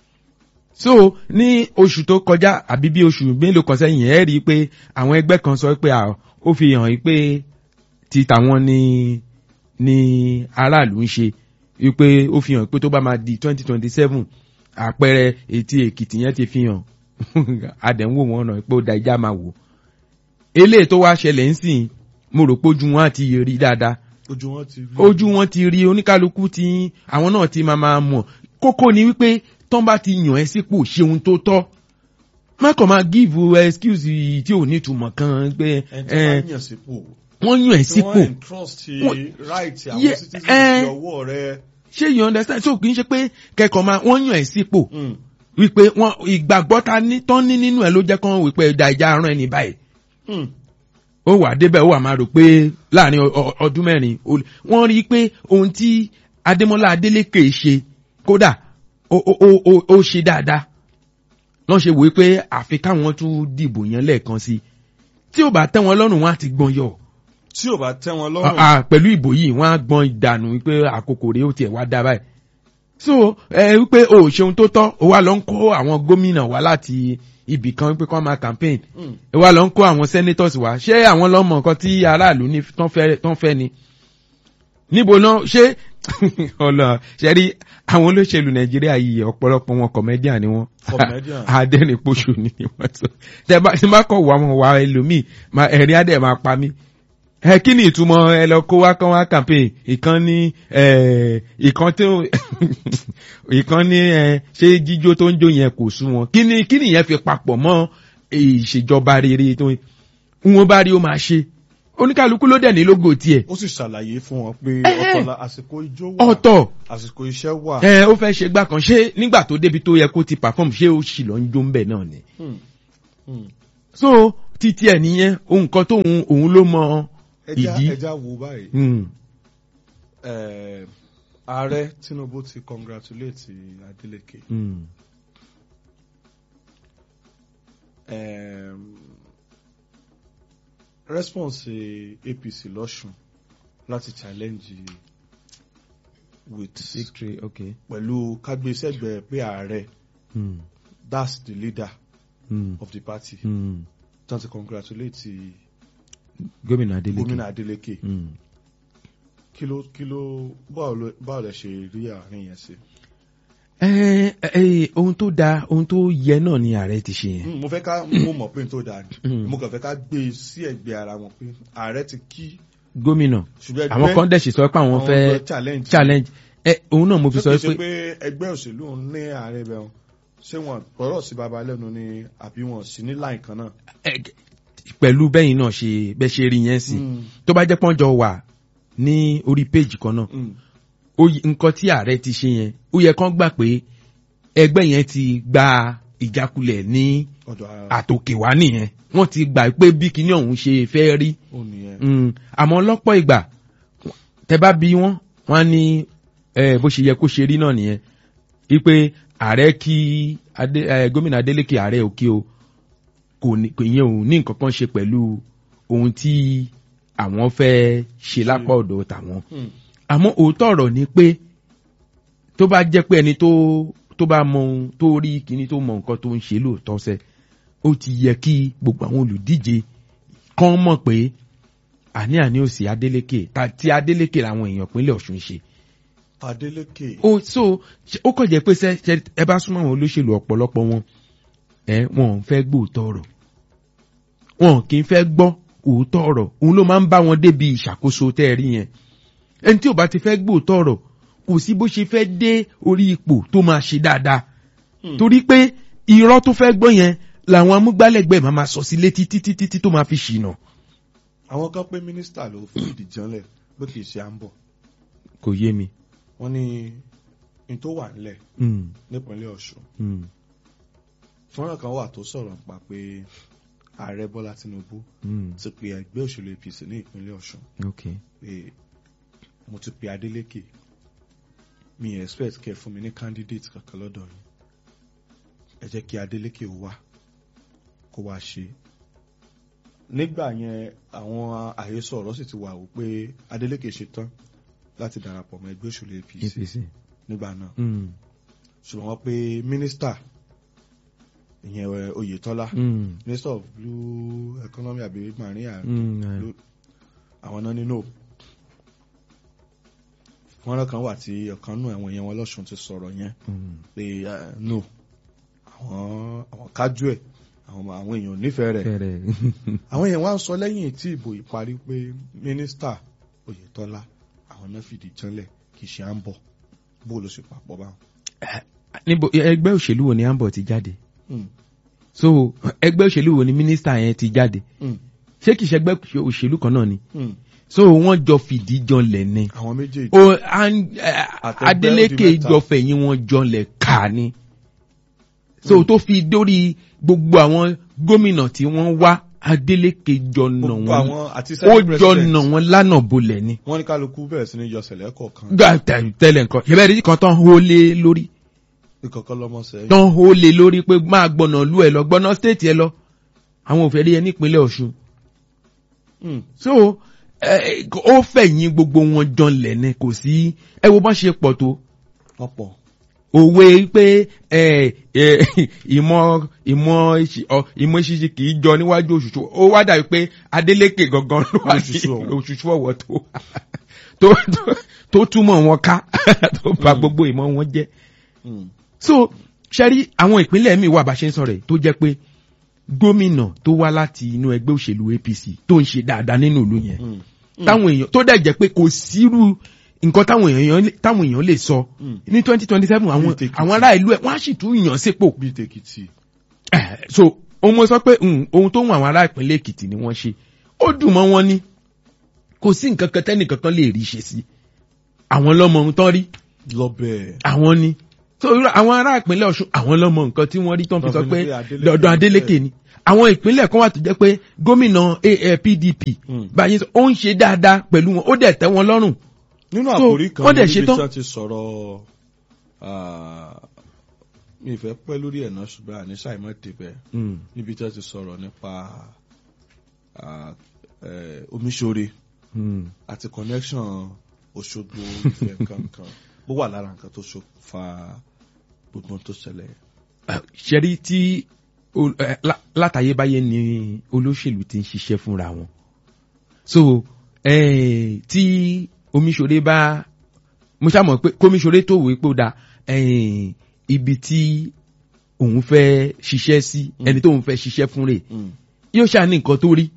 so ní oṣù tó kọjá àbí bí oṣù mélòó kan sẹ́yìn ẹ̀ rí i pé àwọn ẹgbẹ́ kan sọ pé à, ó fi hàn yí pé ti tàwọn ni ni aráàlú ń ṣe wípé ó fi hàn pé tó bá máa di twenty twenty seven àpẹẹrẹ etí èkìtì yẹn ti fi hàn adẹ̀wò wọn náà pé ó da ìjà máa wò eléyìí tó wá ṣẹlẹ̀ ń sìn mo rò pé ojú wọn á ti rí dáadáa ojú wọn ti rí. ojú wọn ti rí oníkálukú tí àwọn náà ti máa máa mọ̀ kókó ni wípé tán bá ti yàn ẹ́ sípò ṣe ohun tó tọ́ má kàn máa give excuse tí ò ní ìtumọ̀ kan pé ẹni tí ẹ, wọ́n yàn sípò. wọ́n yàn ẹ́ tí sípò wọ́n entrust Wọ́n- right àwọn Ye- citizens eh. sí ọwọ́ rẹ̀. ṣé you understand so kì í ṣe pé kẹ́kọ̀ọ́ máa wọ́n yàn ẹ́ sípò Hmm. wípé wọ́n ìgbàgbọ́ ta ní tán ní nínú ẹ̀ ló jẹ́ kán wípé ẹja ìjà arán ẹni báyìí Hmm. ó wà débẹ̀ ó wà máa rò pé láàrin ọ- ọ- ọdún mẹ́rin ó lè- wọ́n rí i pé ohun tí Adémọ́lá Adélékè ṣe kódà ó ó- ó- ó- ó ṣe dáadáa lọ́n ṣe wòó pé àfi káwọn tún dìbò yẹn lẹ́ẹ̀kan sí i tí ò bá tẹ́ wọn lọ́rùn wọn á ti gbọ́n yọ tí ò bá tẹ́ wọn Ah, lọ́rùn. ah, pẹ̀lú ìbò yìí wọ́n á gbọ́n ìdànù pé àkókò rèé ó tiẹ̀ wá dá báyìí so ẹ wípé o ò ṣeun tó tọ́ o wá lọ ń kó àwọn gómìnà wá láti ibì kan wípé kán máa campaign Hmm. ẹ wá lọ ń kó àwọn senators wá ṣé àwọn lọ́mọ nǹkan tí aráàlú ní tán fẹ́ tán fẹ́ ni níbo náà ṣé ọlọ ṣe rí àwọn olóṣèlú nàìjíríà yìí ọ̀pọ̀lọpọ̀ wọn comedian ni wọ́n Comedian. adẹ́rìnpọ̀ṣù ni wọ́n sọ tẹ bá tí bá kọ̀ wá wọn wá ẹlòmíì máa ẹ̀rín adẹ̀ máa pa mí ẹ kí ni ìtumọ̀ ẹ lọ kó wá kán wá campaign ìkan ní ẹ ìkan tó ìkan ní ẹ ṣé jíjó tó ń jó yẹn kò sú wọn kí ni kí ni yẹn fi papọ̀ mọ́ ìṣèjọba rere tó wọn bá rí ó máa ṣe oníkàlùkù ló dẹ̀ ní lógo tiẹ̀ ó sì ṣàlàyé fún wọn pé Eh, eh. ọ̀tọ̀ la àsìkò ijó wà ọ̀tọ̀ àsìkò iṣẹ́ wà. ẹ ó fẹ́ ṣe gbà kan ṣé nígbà tó débi tó yẹ kó ti perform ṣé ó sì lọ ń jó ń bẹ̀ náà ni Hmm. Hmm. so títí ẹ̀ nìyẹn ohun kan tóun òun ló mọ ẹja ìdí. ẹja wo báyìí Hmm. Eh, ààrẹ Tinubu ti congratulate Adeleke Hmm. um, response eh, APC lọ́sùn láti challenge with victory okay. pẹ̀lú kágbésẹ́gbẹ̀ pé ààrẹ Hmm. that's the leader Hmm. of the party Hmm. tán ti congratulate gómìnà Adeleke. gómìnà Adeleke Hmm. kí ló kí ló báwo ló- báwo lẹ ṣe rí àárín yẹn sí. ẹ ẹ ohun tó da ohun tó yẹ náà ni ààrẹ ti ṣe yẹn. Mm, mo fẹ́ ká mo mọ̀ pé n tó dáa ni Mm. mo kàn fẹ́ ká gbé e sí ẹ̀gbẹ́ ara wọn pé ààrẹ ti kí gómìnà ṣùgbọ́n àwọn kan dẹ̀ sì sọ pé àwọn àwọn fẹ́ fẹ́ challenge challenge ẹ òun náà mo fi ṣé sọ kìí ṣe pé pé ẹgbẹ́ òṣèlú ń ní ààrẹ bẹ̀ wọn ṣé wọn gbọ́dọ̀ sí baba lẹ́nu ni àbí wọn sí ní láì kan náà. ẹ, pẹ̀lú bẹ́yìn náà ṣe bẹ́ ṣe rí yẹn sí tó bá jẹ́ pọ́njọ wà ní orí péjì kan náà Mm. ó yẹ- nǹkan tí ààrẹ ti ṣe yẹn ó yẹ kán gbà pé ẹgbẹ́ yẹn ti gba ìjákulẹ̀ ní ọ̀dọ̀ ara àtòkè wá nìyẹn wọ́n ti gbà pé bí kinní ọ̀hún ṣe fẹ́ rí ó nìyẹn. Mm, àmọ́ lọ́pọ̀ ìgbà tẹ bá bí wọ́n wọ́n á ní eh, bó ṣe yẹ kó ṣe rí náà nìyẹn wípé ààrẹ kí Adé- eh, gómìnà Adeleke ààrẹ òkè o kò ní kò yẹn ò ní nǹkan kan ṣe pẹ̀lú ohun tí àwọn fẹ́ ṣe lápá ọ̀dọ̀ tàwọn Mm. àmọ́ òótọ́ ọ̀rọ̀ ni pé tó bá jẹ́ pé ẹni tó tó bá mọ ohun tó rí kíní tó mọ nǹkan tó ń ṣe lóòótọ́ sẹ́ ó ti yẹ kí gbogbo àwọn olùdíje kán mọ̀ pé àní àní òsì Adeleke ta ti Adeleke làwọn èèyàn ìpínlẹ̀ Ọ̀ṣun ṣe Adeleke. ó so ṣe- ó kàn jẹ́ pé ṣe ṣe ẹ bá súnmọ́ àwọn olóṣèlú ọ̀pọ̀lọpọ̀ wọn ẹ wọn ò fẹ́ gbóòótọ́ ọ̀rọ̀ wọn kì í fẹ́ gbọ́ òótọ́ ọ̀rọ̀ òun ló máa ń bá wọn débi ìṣàkóso tẹ́ ẹ rí yẹn ẹni tí ò bá ti fẹ́ gbóòótọ́ ọ̀rọ̀ kò sí bó ṣe fẹ́ dé orí ipò tó máa ṣe dáadáa Hmm. torí pé irọ́ tó fẹ́ gbọ́ yẹn làwọn amúgbálẹ́gbẹ̀ẹ́ máa máa sọ sí létí títí títí tó máa fi ṣìnà àwọn kan pé mínísítà ló fi ìdí janlẹ̀ bó kì í ṣe à ń bọ̀ kò yé mi. wọ́n ní n tó wà nílẹ̀ Mm, nípínlẹ̀ Ọ̀ṣun mm, fọ́nrán kan wà tó sọ̀rọ̀ nípa pé ààrẹ Bọ́lá Tinubu mm, ti pe ẹgbẹ́ òṣèlú APC ní ìpínlẹ̀ Ọ̀ṣun okay. pé mo ti pe Adeleke mi ì expect kẹ́ ẹ fún mi ní candidate kankan lọ́dọ̀ yìí ẹ jẹ́ kí Adeleke ó wá kó wá ṣe nígbà yẹn àwọn àhesọ ọ̀rọ̀ sì ti wà wò pé Adeleke ṣe tán láti darapọ̀ mọ́ ẹgbẹ́ òṣèlú APC APC. nígbà náà Mm, ṣùgbọ́n wọ́n pe mínísítà ìyẹn ẹ, Oyètọ́lá mm, minister of blue economy àbí marine and mm, eh, blue àwọn náà nínú fọ́nrán kan wà tí ọ̀kan nù àwọn èèyàn wọn lọ́sùn ti sọ̀rọ̀ yẹn mm. pé eh, no àwọn àwọn kájú ẹ̀ àwọn àwọn èèyàn ò nífẹ̀ẹ́ rẹ̀ fẹ́rẹ̀. àwọn èèyàn wá ń sọ lẹ́yìn tí ìbò ìparí pé mínísítà Oyètọ́lá àwọn náà fìdí janlẹ̀ kì í ṣe à ń bọ̀ bó ló ṣe papọ̀ báwọn. níbo ẹgbẹ́ òṣèlú wo ni ambo ti jáde Mm, so ẹgbẹ́ òṣèlú wo ni mínísítà yẹn ti jáde mm, ṣé kìí ṣe ẹgbẹ́ òṣèlú kan náà ni mm. so wọ́n jọ fìdí janlẹ̀ ni àwọn méjèèjì o an- eh, Àtẹgbẹ́ Adeleke ó di mẹ́ta. jọ fẹ̀yìn wọn janlẹ̀ ká ni so tó fi dórí gbogbo àwọn gómìnà tí wọ́n wá Adeleke jọ nà gbogbo wọ́n àwọn àti ó senate jọ president nà wọ́n lánàá bolẹ̀ ni wọ́n ní kálukú bẹ̀rẹ̀ sí ní yọ sẹ̀lẹ̀ kọ̀ọ̀kan gbà tẹ- tẹ́lẹ̀ nǹkan ìbẹ̀rẹ̀ rí kan tán hó lé lórí ìkọ̀kọ́ lọ́mọ sẹ́yìn. tán hó lé lórí pé máa gbọ̀nà lú ẹ lọ gbọ́nà stéètì ẹ lọ àwọn ò fẹ́ rí ẹ nípínlẹ̀ Ọ̀ṣun Mm, so ẹ, ó fẹ̀yìn gbogbo wọn janlẹ̀ ni kò sí ẹ wo bá ṣe pọ̀ tó wọ́n pọ̀ òwe pé ẹ ẹ ìmọ̀ ìmọ̀ ìṣì- ọ, ìmọ̀ ìṣiṣi kì í jọ níwájú òṣùṣù ó wá dàbí pé Adeleke gangan ló wà ní Òṣùṣù ọ̀wọ̀. òṣùṣù ọ̀wọ̀ tó tó tó- tó túmọ̀ wọn ká tó bà gbogbo ìmọ̀ wọn jẹ́ Mm, so ṣẹ́rí àwọn ìpínlẹ̀ míì wà bá ṣe ń sọ̀rọ̀ ẹ̀ tó jẹ́ pé gómìnà tó wá láti inú ẹgbẹ́ òṣèlú APC tó ń ṣe dáadáa nínú ìlú yẹn mm, táwọn èèyàn tó dẹ̀ jẹ́ pé kò sírú nǹkan táwọn èèyàn lè- táwọn èèyàn lè sọ mm. ní twenty twenty seven àwọn Bíi tèkìtì. àwọn ará ìlú ẹ̀ wọ́n á sì tún yàn sípò bíi tèkìtì. Eh, so ohun mo sọ pé mm, ohun tó ń àwọn ará ìpínlẹ̀ Èkìtì ni wọ́n ṣe ó dùn mọ́ wọn ní kò sí nǹkan kan tẹ́nìkan kan lè rí ṣe sí àwọn lọ́mọ ohun tán rí lọ́bẹ̀. àwọn ni so irú àwọn ará ìpínlẹ̀ Ọ̀ṣun àwọn lọ́mọ nǹkan tí wọ́n rí tán fi sọ Tán fi pé ní pé Adeleke dọ̀dọ̀ ló Adeleke ni àwọn ìpínlẹ̀ kan wà tó jẹ́ pé gómìnà AA PDP Mm. báyìí sọ, ó ń ṣe dáadáa pẹ̀lú wọn ó dẹ̀ tẹ́ wọn lọ́rùn nínú So, àkórí kan wọ́n dẹ̀ níbi tí ṣetán. wọ́n ti sọ̀rọ̀ ah, mi ì fẹ́ pẹ́ lórí ẹ̀ náà ṣùgbọ́n àníṣà ìmọ̀ débẹ̀ níbi tí wọ́n ti sọ̀rọ̀ nípa ah, eh, omiṣore àti connection Òṣogbo Ifẹ̀ kankan bó wà lára nǹkan tó ṣokùnfà gbogbo ohun tó ṣẹlẹ̀. ṣẹ́rí tí o- eh, lá- látayébáyé ni olóṣèlú ti ń ṣiṣẹ́ fúnra wọn so eh, tí omiṣore bá mo ṣàmọ̀ pé kómiṣore tó wòó pé ó da eh, ibi tí òun fẹ́ ṣiṣẹ́ sí Mm. ẹni tóun fẹ́ ṣiṣẹ́ fún rẹ̀ Mm, yóò ṣáà ní nǹkan tó rí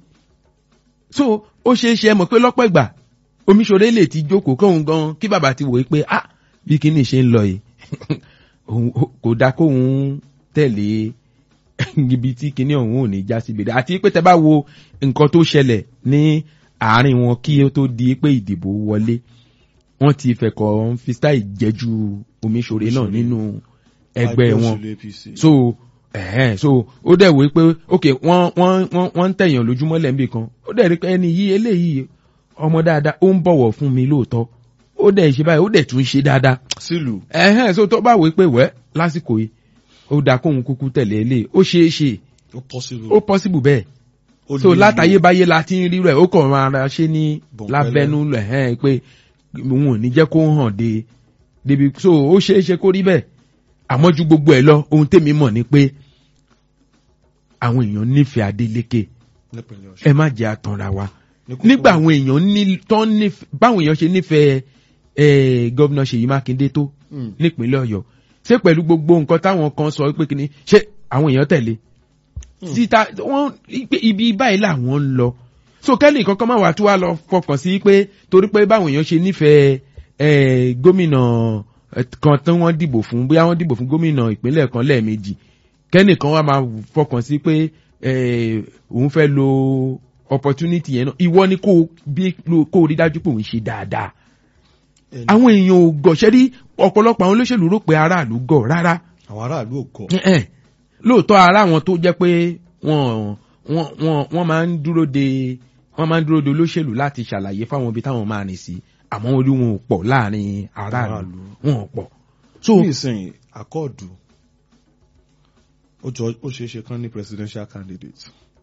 so ó ṣeé ṣe mọ̀ pé lọ́pọ̀ ìgbà omiṣore lè ti jókòó kóun gan kí bàbá ti wòó pé ah bí kíní ṣe ń lọ yìí òun- ó- kò dáa kóun tẹ̀lé ibi tí kíní ọ̀hún ò ní já síbi rẹ̀ àti pé tẹ bá wo nǹkan tó ṣẹlẹ̀ ní àárín wọn kí ó tó di pé ìdìbò wọlé wọ́n ti fẹ̀kọ̀ fi style jẹ́jú omiṣore náà Omiṣore. nínú ẹgbẹ́ wọn òṣèlú APC. so ẹ̀hẹ́n so ó dẹ̀ wí pé ok wọ́n wọ́n wọ́n wọ́n ń tẹ̀yàn lójúmọ́ lẹ́ńbì kan ó dẹ̀ rí pé ẹni yìí eléyìí ọmọ dáadáa ó ń bọ̀wọ̀ fún mi lóòótọ́ ó dẹ̀ ṣe báyìí ó dẹ̀ tún ṣe dáadáa sílùú ẹ̀hẹ́n so tó bá wí pé wẹ́ lásìkò yìí ó dáa kóhun kúkú tẹ̀lé eléyìí ó ṣeé ṣe ó possible. ó possible bẹ́ẹ̀ Ó so lè látayébáyé la ti ń rí rẹ̀ ó kàn máa ra ṣe ní Bọ̀ǹpẹ̀lẹ̀. lábẹ́nú ẹ̀hẹ́n pé òun ò ní jẹ́ kó hàn dé débi so ó ṣeé ṣe kó rí bẹ́ẹ̀ àmọ́ ju gbogbo ẹ̀ lọ ohun tèmi mọ̀ ni pé àwọn èèyàn nífẹ̀ẹ́ Adeleke nípínlẹ̀ Ọ̀ṣun. ẹ má jẹ́ àtànra wa Ní kókó- nígbà àwọn èèyàn ní tán nífẹ̀ẹ́ báwọn èèyàn ṣe nífẹ̀ẹ́ ẹ̀ gọ́vnà Ṣèyí Mákindé tó Mm. nípínlẹ̀ Ọ̀yọ́ ṣé pẹ̀lú gbogbo nǹkan táwọn kan sọ pé kíni ṣé àwọn èèyàn tẹ̀lé Hmm. síta wọ́n pé ibi báyìí làwọn ń lọ so kẹ́lì kankan máa wà tí wàá lọ fọkàn sí pé torí pé báwọn èèyàn ṣe nífẹ̀ẹ́ ẹ̀ gómìnà eh, kan tí wọ́n dìbò fún bóyá wọ́n dìbò fún gómìnà ìpínlẹ̀ kan lẹ́ẹ̀mejì kẹ́nìkan wá máa fọkàn sí pé eh, òun fẹ́ lo opportunity yẹn náà ìwọ ni kó o bí kó o rí dájú pé òun ṣe dáadáa Ẹni- àwọn èèyàn ò gọ̀ṣẹ́ rí ọ̀pọ̀lọpọ̀ àwọn olóṣèlú rò pé aráàlú gọ̀ rárá àwọn aráàlú ò kọ. ẹ̀ẹ́n lóòótọ́ ara àwọn tó jẹ́ pé wọ́n wọ́n wọ́n wọ́n máa ń dúró de wọ́n máa ń dúró de olóṣèlú láti ṣàlàyé fáwọn ibi táwọn máa rìn sí àmọ́ orí wọn ò pọ̀ láàrin aráàlú Aráàlú. wọn ò pọ̀ so ní ìsìn àkọọdù ó jọ ó ṣeé ṣe kán ní presidential candidate.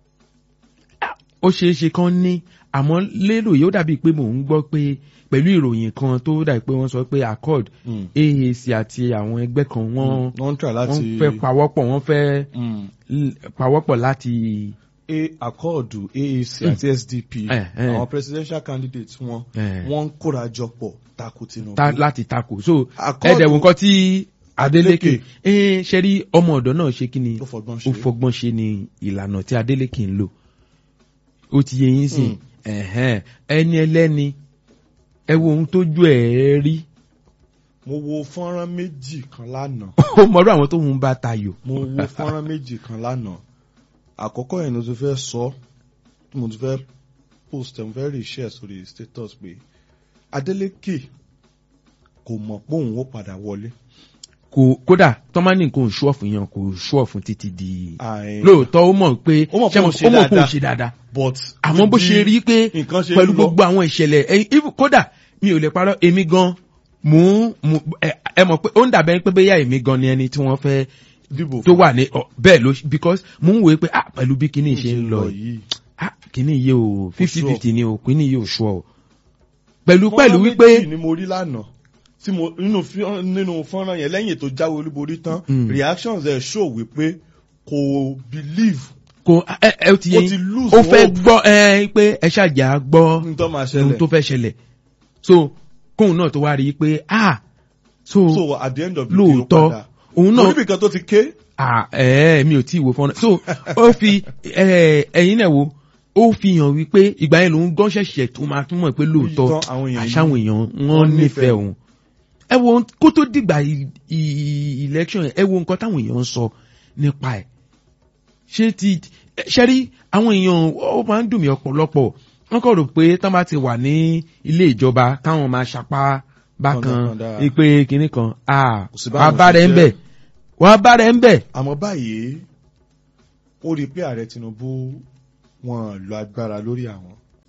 ó ṣeé ṣe kán ní àmọ́ lérò yìí ó dàbí pé mò ń gbọ́ pé pẹ̀lú ìròyìn kan tó dàbí pé wọ́n sọ pé accord Mm. AAC àti àwọn ẹgbẹ́ kan wọ́n wọ́n ń try láti. wọ́n fẹ́ pawọ́pọ̀ wọ́n fẹ́ Mm. l- pawọ́pọ̀ láti a àkọọdù AAC àti SDP Eh, eh. àwọn presidential candidates wọn Eh. wọ́n ń kóra jọ pọ̀ tako Tinubu. ta láti takò so Accord- ẹ̀dẹ̀wò nǹkan tí Adeleke Adeleke. ẹ̀ ṣe rí ọmọ ọ̀dọ́ náà ṣe kí ni ó fọgbọ́n ó ṣe. fọgbọ́n ṣe ni ìlànà tí Adeleke ń lò ó ti yẹ yín sìn Mm. ẹ̀hẹ́n, ẹni ẹlẹ́ni ẹ wo ohun tójú ẹ̀ rí mo wo fọ́nrán méjì kan lánàá. ó mọ̀rọ̀ àwọn tó ń bá tayò mo wo fọ́nrán méjì kan lánàá àkọ́kọ́ yẹn ni mo ti fẹ́ sọ tí mo ti fẹ́ post ẹ̀ mo fẹ́ rí share sórí status pé Adeleke kò mọ̀ pé òun ó padà wọlé. kò kódà tọ́mánì kò ṣú ọ̀fun yẹn kò ṣú ọ̀fun títí di Àì- lóòótọ́ ó mọ̀ pé Ó mọ̀ pé ṣé òun mo- ṣe ó mọ̀ pé òun dáadáa. ṣe dáadáa but àmọ́ bó bí ṣe rí pé nǹkan ṣe pẹ̀lú ń lọ, gbogbo àwọn ìṣẹ̀lẹ̀ ẹ̀yìn even kódà mi ò lè parọ́ èmi gan mò ń mò ẹ ẹ mọ̀ pé ó ń dàbẹ́ pé bóyá èmi gan ni ẹni tí wọ́n fẹ́ dìbò tó fún wà ní ọ, bẹ́ẹ̀ ló because mò ń wòye pé ah pẹ̀lú bí kinní ṣe ń lọ yìí yìí. ah kinní yìí o fifty sure. fifty ni o kinní yìí ò ṣọ́ o pẹ̀lú Fọ́nrán pẹ̀lú méjì wípé ni mo rí lánàá tí mo nínú fí- nínú fọ́nrán yẹn lẹ́yìn tó jáwé olúborí tán Mm. reactions ẹ̀ show wípé kò believe kò ẹ ẹ ó ti yẹ ó ti yín lose ó fẹ́ hope gbọ́ ẹ pé ẹ ṣàjà gbọ́ ní tó máa ohun ṣẹlẹ̀. tó fẹ́ ṣẹlẹ̀ so kóun náà tó wá rí i pé ah so so at the end of the day ó lóòótọ́ padà òun náà oníbì kan tó ti ké ah ẹ mi ò tí ì wo fọ́nrán so ó fi ẹ ẹ̀yin náà wo ó fi hàn wípé ìgbà yẹn lòun gán ṣẹ̀ṣẹ̀ tó máa túmọ̀ pé lóòótọ́ Lóòótọ́ àwọn èèyàn yìí àṣàwọn èèyàn wọ́n wọ́n nífẹ̀ẹ́ nífẹ̀ẹ́ òun ẹ wo kó tó dìgbà ì- ì- election yẹn ẹ wo nǹkan táwọn èèyàn ń sọ nípa ẹ̀ ṣé ti ṣe rí àwọn èèyàn ó máa ń dùn mí ọ̀pọ̀lọpọ̀ wọ́n kọ̀ rò pé tán bá ti wà ní ilé ìjọba káwọn máa ṣapá bákan Kọ̀ndàkọ̀ndà. ìpè kinní kan ah Kò sí wàá báwọn bá rẹ̀ ń ṣe bẹ̀ jẹ́. wàá bá rẹ̀ ń bẹ̀ àmọ́ báyìí ó rí i pé ààrẹ Tinubu wọn lo agbára lórí àwọn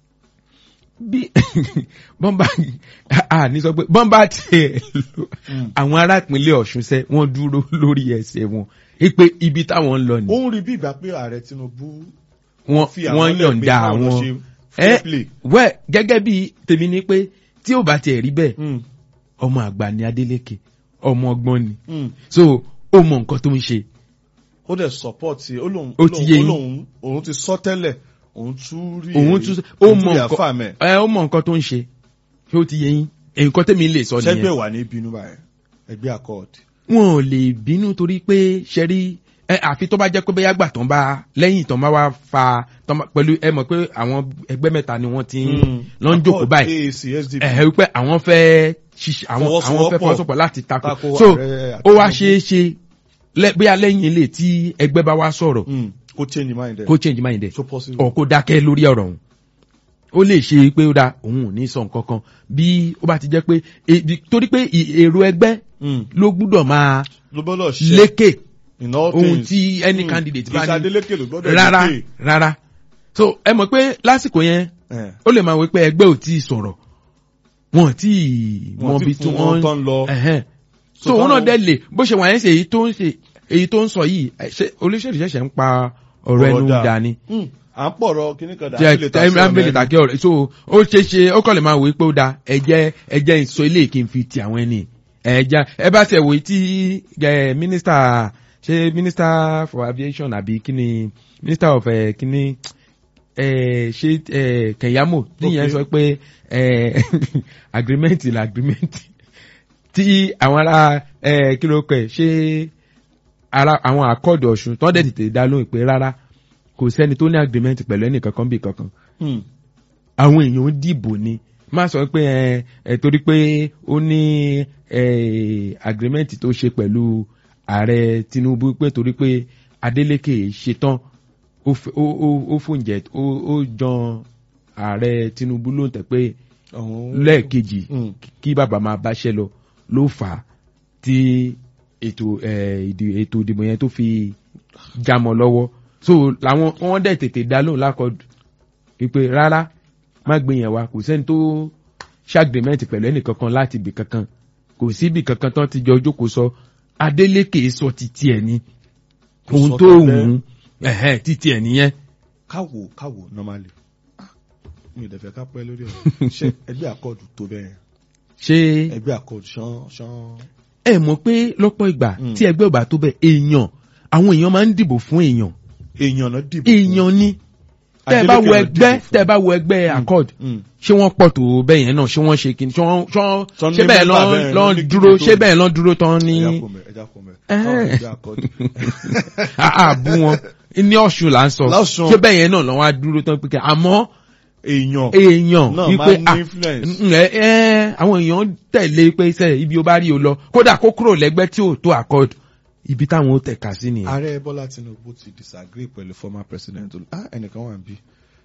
bí bọ́mbà à ní sọ pé bọ́mbà tiẹ̀ lò àwọn ará ìpínlẹ̀ Ọ̀ṣun sẹ́ wọ́n dúró lórí ẹsẹ̀ wọn pé ibi táwọn ń lọ ó ni ń rí bí ìgbà pé ààrẹ Tinubu wọ́n fi àwọn wọ́n lẹ̀ pé yọ̀ǹda káwọn lọ àwọn ṣe ẹ fair play. wẹ́ gẹ́gẹ́ bí tèmi ni pé tí ò bá tiẹ̀ rí bẹ́ẹ̀ Mm, ọmọ àgbà ni Adeleke ọmọ ọgbọ́n ni mm. so ó mọ nǹkan tó ń ṣe ó dẹ̀ support ẹ ó lóun Ó ti yé ó yín. lóun òun ti sọ tẹ́lẹ̀ òun tún rí òun tún ó mọ nǹkan nǹkan ẹ ó mọ nǹkan tó ń ṣe ṣé ó ti yé yín nǹkan tèmi lè sọ nìyẹn ṣẹ́gbẹ́ wà ní bínú báyìí ẹgbẹ́ accord wọn ò lè bínú torí pé ṣẹ́rí ẹ àfi tó bá jẹ́ pé bẹ́yà gbà tán bá lẹ́yìn tán bá wá fa tán bá- pẹ̀lú ẹ mọ̀ pé àwọn ẹgbẹ́ mẹ́ta ni wọ́n ti ń lọ ń jókòó Accord, báyìí AAC SDP ẹ̀ wípé àwọn fẹ́ ṣiṣẹ́ àwọn àwọn fẹ́ Fọwọ́sowọ́pọ̀. fọwọ́sowọ́pọ̀ láti takò Tako so ààrẹ ó wá Tinubu. ṣeé ṣe lẹ́- bóyá lẹ́yìn ilé tí ẹgbẹ́ bá wá sọ̀rọ̀ Mm, kó change mind ẹ̀ kó change mind ẹ̀ so possible ọ̀ kó dákẹ́ lórí ọ̀rọ̀ ọ̀hún ó lè ṣe pé ó dáa òun ò ní sọ nǹkan kan bí ó bá ti jẹ́ pé e- bí- torí pé ì- èrò ẹgbẹ́ ló gbúdọ̀ máa ló gbọ́dọ̀ ṣe lékè in all ohun things. tí any Mm. candidate Kì í ṣe bá ní Adeleke ló gbọ́dọ̀ rárá lékè. rárá so ẹ mọ̀ pé lásìkò yẹn Eh, ó lè máa wí pé ẹgbẹ́ ò tí ì sọ̀rọ̀ wọn ò tí ì Wọn mọ ti bí tí fún wọn wọ́n tán lọ. ẹ̀hẹ́n. So so òun náà táwọn- dẹ́ lè bó ṣe wà yẹn ṣe èyí tó ń ṣe èyí tó ń sọ yìí ẹ, ṣé olóṣèlú ṣẹ̀ṣẹ̀ ń pa ọ̀rọ̀ ẹnu Ọ̀rọ̀ dà. dání Mm. à ń pọ̀rọ̀ kíní kan dà jẹ á lè ta sí ọ̀nà tẹ́ḿbìlì ẹni. tàkì ọ̀rẹ́ so ó ṣe ṣe ó kọ́ lè máa wò pé ó da ẹ̀jẹ̀ ẹ̀jẹ̀ ìsọ ilé kí n fi ti àwọn ẹni ẹ̀jẹ̀ ẹ bá ṣe wò tí ẹ mínísítà ṣe mínísítà for aviation àbí kíni mínísítà of ẹ kíni ẹ ṣe ẹ kẹyàmó tíyẹn Okay. sọ pé ẹ agreement la agreement tí àwọn ará ẹ kí ló kọ ẹ ṣe ara àwọn àkọọdù ọ̀ṣun tó dẹ̀ tètè dá lóhùn pé rárá kò sẹ́ni tó ní agreement pẹ̀lú ẹnì kankan bí kankan Mm. àwọn èèyàn ń dìbò ni má sọ pé ẹ ẹ torí pé ó ní ẹ agreement tó ṣe pẹ̀lú ààrẹ tinubu pé torí pé adeleke ṣetán ó f- ó ó ó fòǹjẹ ó ó jan ààrẹ tinubu ló ń tẹ pé Àwọn- lẹ́ẹ̀kejì Mm. kí bàbá máa báṣẹ́ lọ ló fà á tí ètò ẹ, ìdì- ètò ìdìbò yẹn tó fi jámọ́ lọ́wọ́ so làwọn wọ́n dẹ̀ tètè dá lóhùn lákọ̀ọ́dù wípé rárá má gbé yẹn wá kò sẹ́ni tó ṣàgbémẹ́ǹtì pẹ̀lú ẹnì kankan láti ibì kankan kò sí ibì kankan tán ti jọ jókòó sọ Adeleke sọ títí ẹ̀ ni Kò ohun sọ tó tẹ́lẹ̀. wù ú ẹ̀hẹ́, títí ẹ̀ nìyẹn káwo káwo normally Ah, mi ò dẹ̀ fẹ́ ká pẹ́ lórí ọ̀rọ̀ ṣé ẹgbẹ́ àkọọ̀dù tó bẹ́ẹ̀ ṣé ẹgbẹ́ àkọọ̀dù ṣán ṣán. ẹ mọ̀ pé lọ́pọ̀ ìgbà Mm. tí ẹgbẹ́ ò bá tó bẹ̀ èèyàn àwọn èèyàn máa ń dìbò fún èèyàn èèyàn náà dìbò fún. èèyàn ni tẹ́ ẹ bá Adeleke wo náà ẹgbẹ́ dìbò fún. tẹ́ ẹ bá wo ẹgbẹ́ accord Mm. ṣé wọ́n pọ̀ tó bẹ́ẹ̀ yẹn náà ṣé wọ́n ṣe kí ni ṣé wọ́n ṣọ́- Tán ní ṣé bẹ́ẹ̀ mẹ́fà lọ́n bẹ́ẹ̀ lọ́n ní dúró kíkó tó. ṣé bẹ́ẹ̀ lọ́n dúró tán ní ẹja kò mẹ ẹja kò mẹ. Eh. Báwo ẹgbẹ́ àkọọ̀dù. àbú wọn ní ọ̀ṣun là ń sọ Lọ́ṣun. ṣé bẹ́ẹ̀ yẹn náà lọ́wọ́ á dúró tán pé kí àmọ́ èèyàn èèyàn náà wípé máa ń ah, ní influence. mm, ẹ ẹ àwọn èèyàn tẹ̀lé pé sẹ́ ibi ó bá rí o lọ kódà kó kúrò lẹ́gbẹ́ tí ò tó accord ibi táwọn ó tẹ̀ka sí nìyẹn. ààrẹ bọ́lá tinubu ti disagree pẹ̀lú former president ah ẹnìkan wà níbí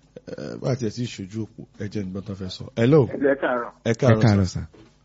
ẹ bá tiẹ̀ sí ìṣojú òpó ẹ jẹ́ nígbà tó fẹ́ sọ. hello ẹ káàárọ̀ ẹ ẹ káàárọ̀ káàárọ̀ sà sà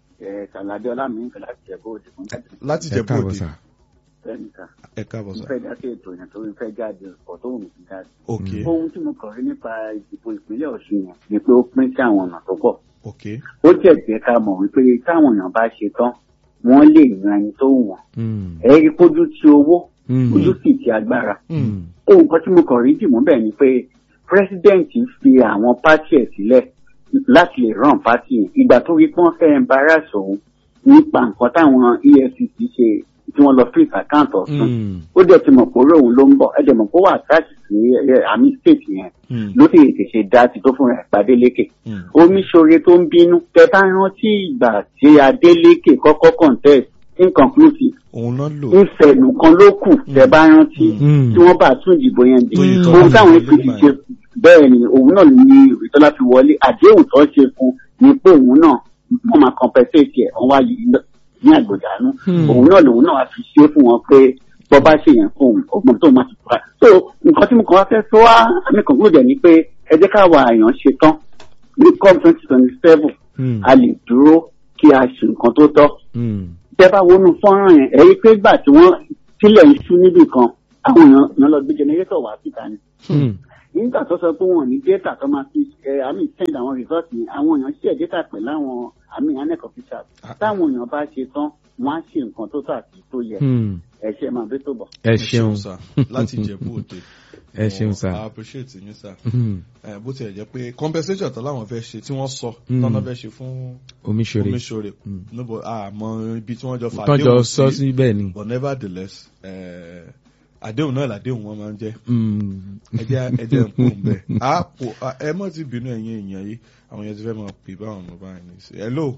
ẹ kàlàdé ọlámìíkà láti ẹ̀bọ́ òde fún jáde láti ẹ jẹ káàárọ̀ bóde sà fẹ́ẹ̀ni ká ẹ káàbọ̀ mo sà fẹ́ dá sí ètò yẹn torí fẹ́ jáde ọ̀ tó wù mí fi jáde. ok ohun tí mo kàn rí nípa ìdìbò ìpínlẹ̀ ọ̀ṣun yẹn ni pé ó pín sí àwọn ọ̀nà tó pọ̀ ok ó jẹ́ jẹ́ ká mọ̀ wípé táwọn èèyàn bá ṣe tán wọ́n lè yan ẹni tó wù wọ́n Mm, ẹ rí kójú ti owó mm, ojú sì ti agbára mm, ohun kan tí mo kàn rí dìmú bẹ́ẹ̀ ni pé president fi àwọn pátì ẹ̀ sílẹ̀ láti lè ràn pátì yẹn ìgbà tó rí pọ́n fẹ́ embarrass òun nípa nǹkan táwọn efcc ṣe tí wọ́n lọ freeze account ọ̀sùn mm, ó dẹ̀ ti mọ̀ pé orí òun ló ń bọ̀ ẹ dẹ̀ mọ̀ pé ó wà attach sí ẹ, àmì state yẹn Mm. ló sì tètè ṣe dá ti tó fún ẹ̀ pàdé lékè Mm. omiṣore tó ń bínú tẹ bá rántí ìgbà tí Adeleke kọ́kọ́ contest inconclusive òun náà lò ìfẹ̀nù kan ló kù tẹ bá rántí Mm. tí wọ́n bá tún ìdìbò yẹn dì Tóyìn Mm. Tọ́lá ohun táwọn ló apc gbà ṣe yẹn. bẹ́ẹ̀ ni òun náà ní ìrètọ́lá fi wọlé àdéhùn tó ṣe fún ni pé òun náà wọ́n máa compensate ẹ̀ wọ́n wá yìí lọ- ní àgbòdànù Hmm. òun náà lòun náà wá fi ṣe fún wọn pé bọ́ bá ṣe yẹn fún òun ọgbọ́n tó máa ti fura so nǹkan tí mo kàn wá fẹ́ sọ wá àmì conclude ẹ̀ ni pé ẹ jẹ́ káwa èèyàn ṣe tán ní com twenty twenty seven mm, a lè dúró kí a ṣe nǹkan tó tọ́ mm, tẹ́ bá wọnú fọ́nrán yẹn ẹ̀rí pé gbà tí wọ́n sílẹ̀ ń ṣú níbì kan àwọn èèyàn èèyàn lọ gbé jẹnẹrétọ̀ wá síta ni mm, nígbà tó sọ pé wọn ò ní data tó máa fi ẹ àmì send àwọn result yẹn àwọn èèyàn share data pẹ̀lú àwọn àmì anec officials táwọn èèyàn bá ṣe tán wọn á ṣe nǹkan tó tọ́ àti tó yẹ mm. ẹ ṣe máa bí tó bọ̀. ẹ ṣeun sà láti jẹ bóde ẹ ṣeun I sà appreciate yín sà Mm, Eh, bó tiẹ̀ jẹ́ pé compensation tó láwọn fẹ́ ṣe tí wọ́n sọ Mm. tọ́nà fẹ́ ṣe fún omiṣore omiṣore Mm. níbo àmọ́ ibi tí wọ́n jọ fà tọ́jọ́ sọ sí bẹ́ẹ̀ ni but nevertheless eh, àdéhùn náà làdéhùn wọn máa ń jẹ́ Mm, ẹjẹ ẹjẹ ń pò ń bẹ a pò a- ẹ mọ ti bínú ẹ̀yin èèyàn yìí àwọn yẹn ti fẹ́ máa pè báwọn ọmọ báyìí ní sí hello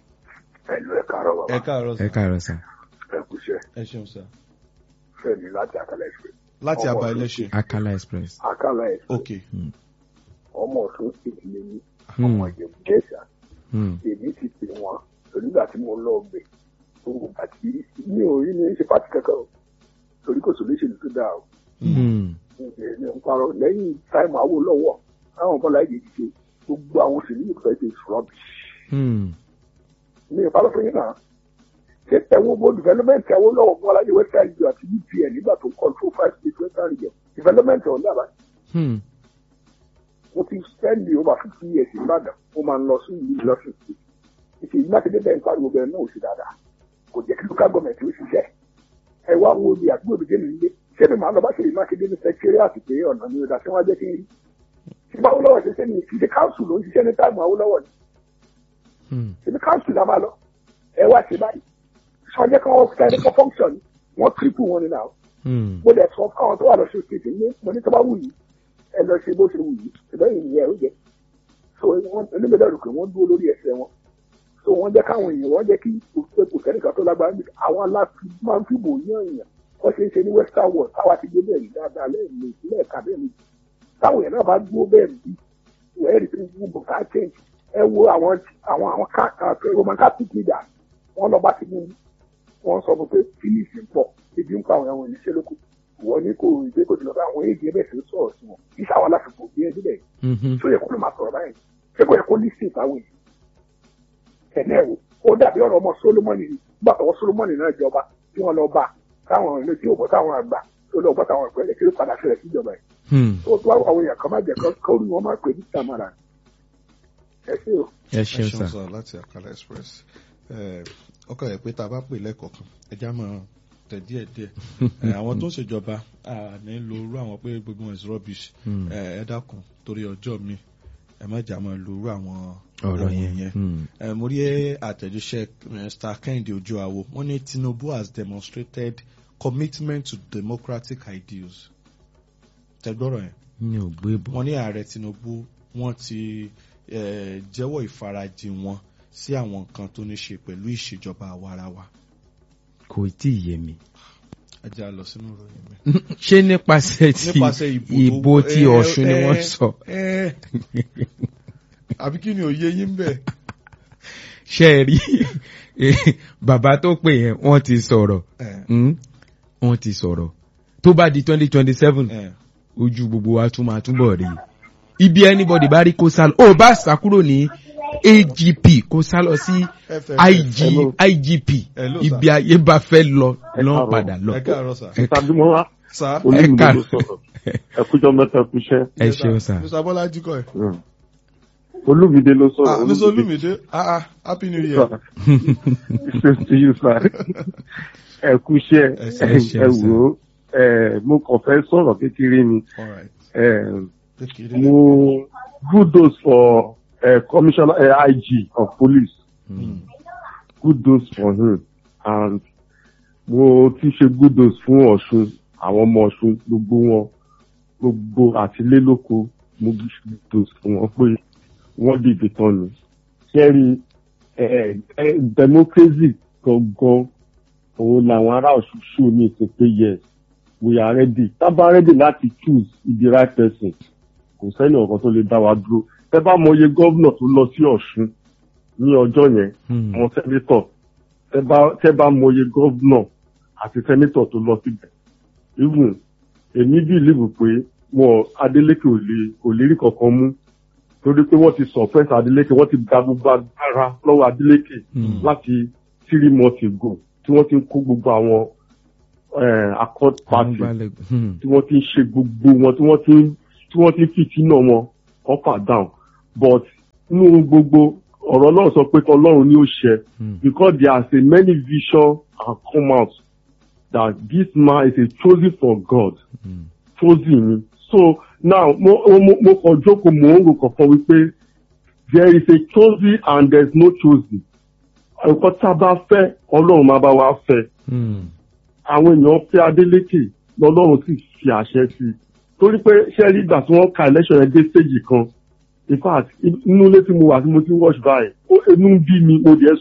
ẹlò ẹ káàárọ̀ ẹ bàbá káàárọ̀ ẹ sà káàárọ̀ sà ẹ kúṣẹ́ ẹ ṣeun sà Fẹ́mi láti àkàlà ẹsẹ láti Ọmọ àbá ọdún. ẹlẹ́ṣẹ̀ akala express àkàlà ẹsẹ ok ọmọ ọ̀ṣun state lè ní Hmm. ọmọ ìjẹ̀bú jẹ̀ṣà Mm, èmi ti pè wọn onígbà tí mo lọ gbè tó àti mi ò rí ní ṣe pàtí kankan o torí kò solution tó dáa o mm, èmi ń parọ́ lẹ́yìn táìmù àwò lọ́wọ́ táwọn bọ́lá èdè ti ṣe gbogbo àwọn òṣèlú yìí fẹ́ ṣe rubbish Hmm. mi ò bá lọ fún yín náà ṣé ẹ̀wọ̀n mo development ẹ̀wọ̀n lọ́wọ́ fún aláyé western region àti upn nígbà tó control five states western region development ọ̀hún dàbà Hmm. mo ti spend over fifty years in Ìbàdàn mo máa ń lọ sí ìlú ìlọsùn sí ìṣe ìlú mákindé bẹ́ẹ̀ ń pariwo bẹ́ẹ̀ náà ò sí dáadáa kò jẹ́ kí local government ó ṣiṣẹ́ ẹ wá wo ibi àdúgbò mi dénú ilé ṣé mi máa lọ bá ṣe ìlú mákindé ní secretariat pé ọ̀nà mi ò dá sí wọn jẹ́ kí n rí ṣé bá Awólọ́wọ̀ ṣe ṣe ní ìṣe council ló ń ṣiṣẹ́ ní táìmù Awólọ́wọ̀ ni Hmm. ṣe ní council la máa lọ ẹ wá ṣe báyìí sọjẹ́ kan wọ́n fẹ́ kọ́ function wọ́n triple wọn ni náà Hmm. mo dẹ̀ sọ fáwọn tó wà lọ sí òkèèdè ní mo ní tó bá wù yìí ẹ lọ ṣe bó ṣe wù yìí ṣùgbọ́n ìyẹn ẹ̀ ó jẹ so wọ́n oníbẹ̀rẹ̀ rò pé wọ́n dúró lórí ẹsẹ̀ wọn so wọ́n jẹ́ káwọn èèyàn wọ́n jẹ́ kí kò kò sẹ́nìkan tó lágbára níbi àwọn aláfi máa ń fìbò yán èèyàn wọ́n ṣe ń ṣe ní western world táwa ti gbé bẹ́ẹ̀ rí dáadáa lẹ́ẹ̀mejì lẹ́ẹ̀ka bẹ́ẹ̀ méjì táwọn èèyàn náà bá dúró bẹ́ẹ̀ bí wẹ́ẹ́ rí pé gbogbo ká change ẹ wo àwọn àwọn àwọn ká roman catholic leaders wọ́n lọ bá ti mú wọ́n sọ fún pé phillips ń pọ̀ ebi ń pa àwọn ẹ̀wọ̀n ìníṣẹ́ lóko wọ́n ní kò ìgbé kò tilọ̀ bá àwọn èdè ẹ̀bẹ̀ sí sọ̀rọ̀ sí wọn kí sáwọn aláfikún bí ẹbí bẹ́ẹ̀ Mhm. tó yẹ kó ló máa sọ̀rọ̀ báyìí ṣé kò yẹ kó lísìn táwọn èèyàn ẹ̀nẹ́ ẹ̀wò ó dàbí ọ̀rọ̀ ọmọ solomoni ni nígbà tọwọ́ solomoni náà jọba tí wọ́n lọ bá táwọn ilé tí ó bọ́ táwọn àgbà tó lọ bọ́ táwọn ìpẹ́lẹ̀ kí ló padà ṣẹlẹ̀ síjọba yìí Hmm. tó tó àwọn èèyàn kan má jẹ́ kó rí wọn má pè ní tamara ẹ ṣé o. ẹ ẹ ṣeun ṣeun sà. sọ láti Akala Express ẹ ọkọ yẹ pé tá a bá pè lẹ́ẹ̀kọ̀ọ̀kan ẹja máa tẹ̀ díẹ̀ díẹ̀ ẹ, àwọn tó ń ṣèjọba à ní lo irú àwọn pé gbogbo wọn is rubbish Hmm. ẹ ẹ dákun torí ọjọ́ mi ẹ má jà máa lo irú àwọn ọ̀rọ̀ ohun yẹn. Hmm. ẹ mo rí àtẹ̀jíṣẹ́ Mr. Kẹ́hìndé Ojúawo wọ́n ní Tinubu has demonstrated commitment to democratic ideals tẹgbọ́rọ̀ yẹn mi ò gbé bọ̀. wọ́n ní ààrẹ Tinubu wọ́n ti eh, jẹ́wọ́ ìfarajìn wọn sí àwọn nǹkan tó ní ṣe pẹ̀lú ìṣèjọba àwarawa kò tí ì yé mi. ẹ jẹ́ á lọ sínú ìròyìn mi. ṣé nípasẹ̀ ti nípasẹ̀ ìbò tó- ìbò ti eh, Ọ̀ṣun ni eh, wọ́n sọ. eh. àbí kí ni òye yín bẹ̀. ṣé ẹ rí bàbá tó pè yẹn wọ́n ti sọ̀rọ̀ Eh, Hmm? wọ́n ti sọ̀rọ̀ tó bá di twenty twenty seven eh. ojú gbogbo wa tún máa túbọ̀ rí ibi anybody bá rí kó sá lọ ó bá sá kúrò ní AGP kó sá lọ sí FFF. IG Hello. IGP Hello, sir. ibi ayé bá fẹ́ lọ Ẹ lọ́n káàárọ̀. padà lọ. ẹ káàárọ̀ sà. Ẹ- tàbí mo wá sà. olúmìnira ká- ló sọ̀rọ̀ ẹkújọ́ mẹ́ta ẹkúṣẹ́ ẹ ṣeun sà. Mr. Bọ́lájí kọ́ ẹ̀. olúmídé ló sọ̀rọ̀ ah Mr. Olúmídé ah ah happy new year. ṣe ti yù sá ẹkúṣẹ́ Ẹ ṣe- ẹ ṣeun ẹ sà. wò ó ẹ, mo kàn fẹ́ sọ̀rọ̀ kékeré ni all right. ẹ, kékeré. mo kudos for uh, commissioner uh, IG of police Hmm. kudos for him and mo ti ṣe kudos fún Ọ̀ṣun àwọn ọmọ Ọ̀ṣun gbogbo wọn gbogbo àtìlélóko mo fi ṣe kudos fún wọn pé wọ́n dìde tán ni kẹ́rì ẹ ẹ democracy gangan òun làwọn ará Ọ̀ṣun ṣù ní ìsìn pé yes we are ready tábà ready láti choose the right person kò sẹ́ni ọ̀kan tó lè dá wa dúró tẹ́ bá mọye gómìnà tó lọ sí Ọ̀ṣun ní ọjọ́ yẹn Hmm. àwọn sẹ́nitọ̀ tẹ́ bá tẹ́ bá mọye gómìnà àti sẹ́nitọ̀ tó lọ síbẹ̀ even èmi bí ìlú pé wọn Adeleke ò lè kò lè rí kankan mú torí pé wọ́n ti suppress Adeleke wọ́n ti gba gbogbo agbára lọ́wọ́ Adeleke Hmm. láti three months ago tí wọ́n ti ń kó gbogbo àwọn eh, accord party Àmúgbálẹ́gbẹ̀. Hmm. tí wọ́n ti ń ṣe gbogbo wọn tí wọ́n ti ń tí wọ́n ti ń fìtínà wọn up and down but nínú gbogbo ọ̀rọ̀ náà sọ pé tọlọ́run ni ó ṣe Hmm. because there are so many visions and come out that this man is a chosen for God Hmm. chosen ni so now mo mo mo kàn jókòó mò ń rò kọ̀ọ̀kan wípé there is a chosen and there is no chosen nǹkan tá a bá fẹ́ ọlọ́run máa bá wa fẹ́ Hmm. àwọn èèyàn fẹ́ Adeleke lọ́lọ́run sì fi àṣẹ sí i torí pé ṣẹ́ẹ́rì ìgbà tí wọ́n ka election yẹn dé stage kan in fact inú ilé tí mo wà tí mo ti ń watch báyìí ó inú ń bí mi mo dẹ̀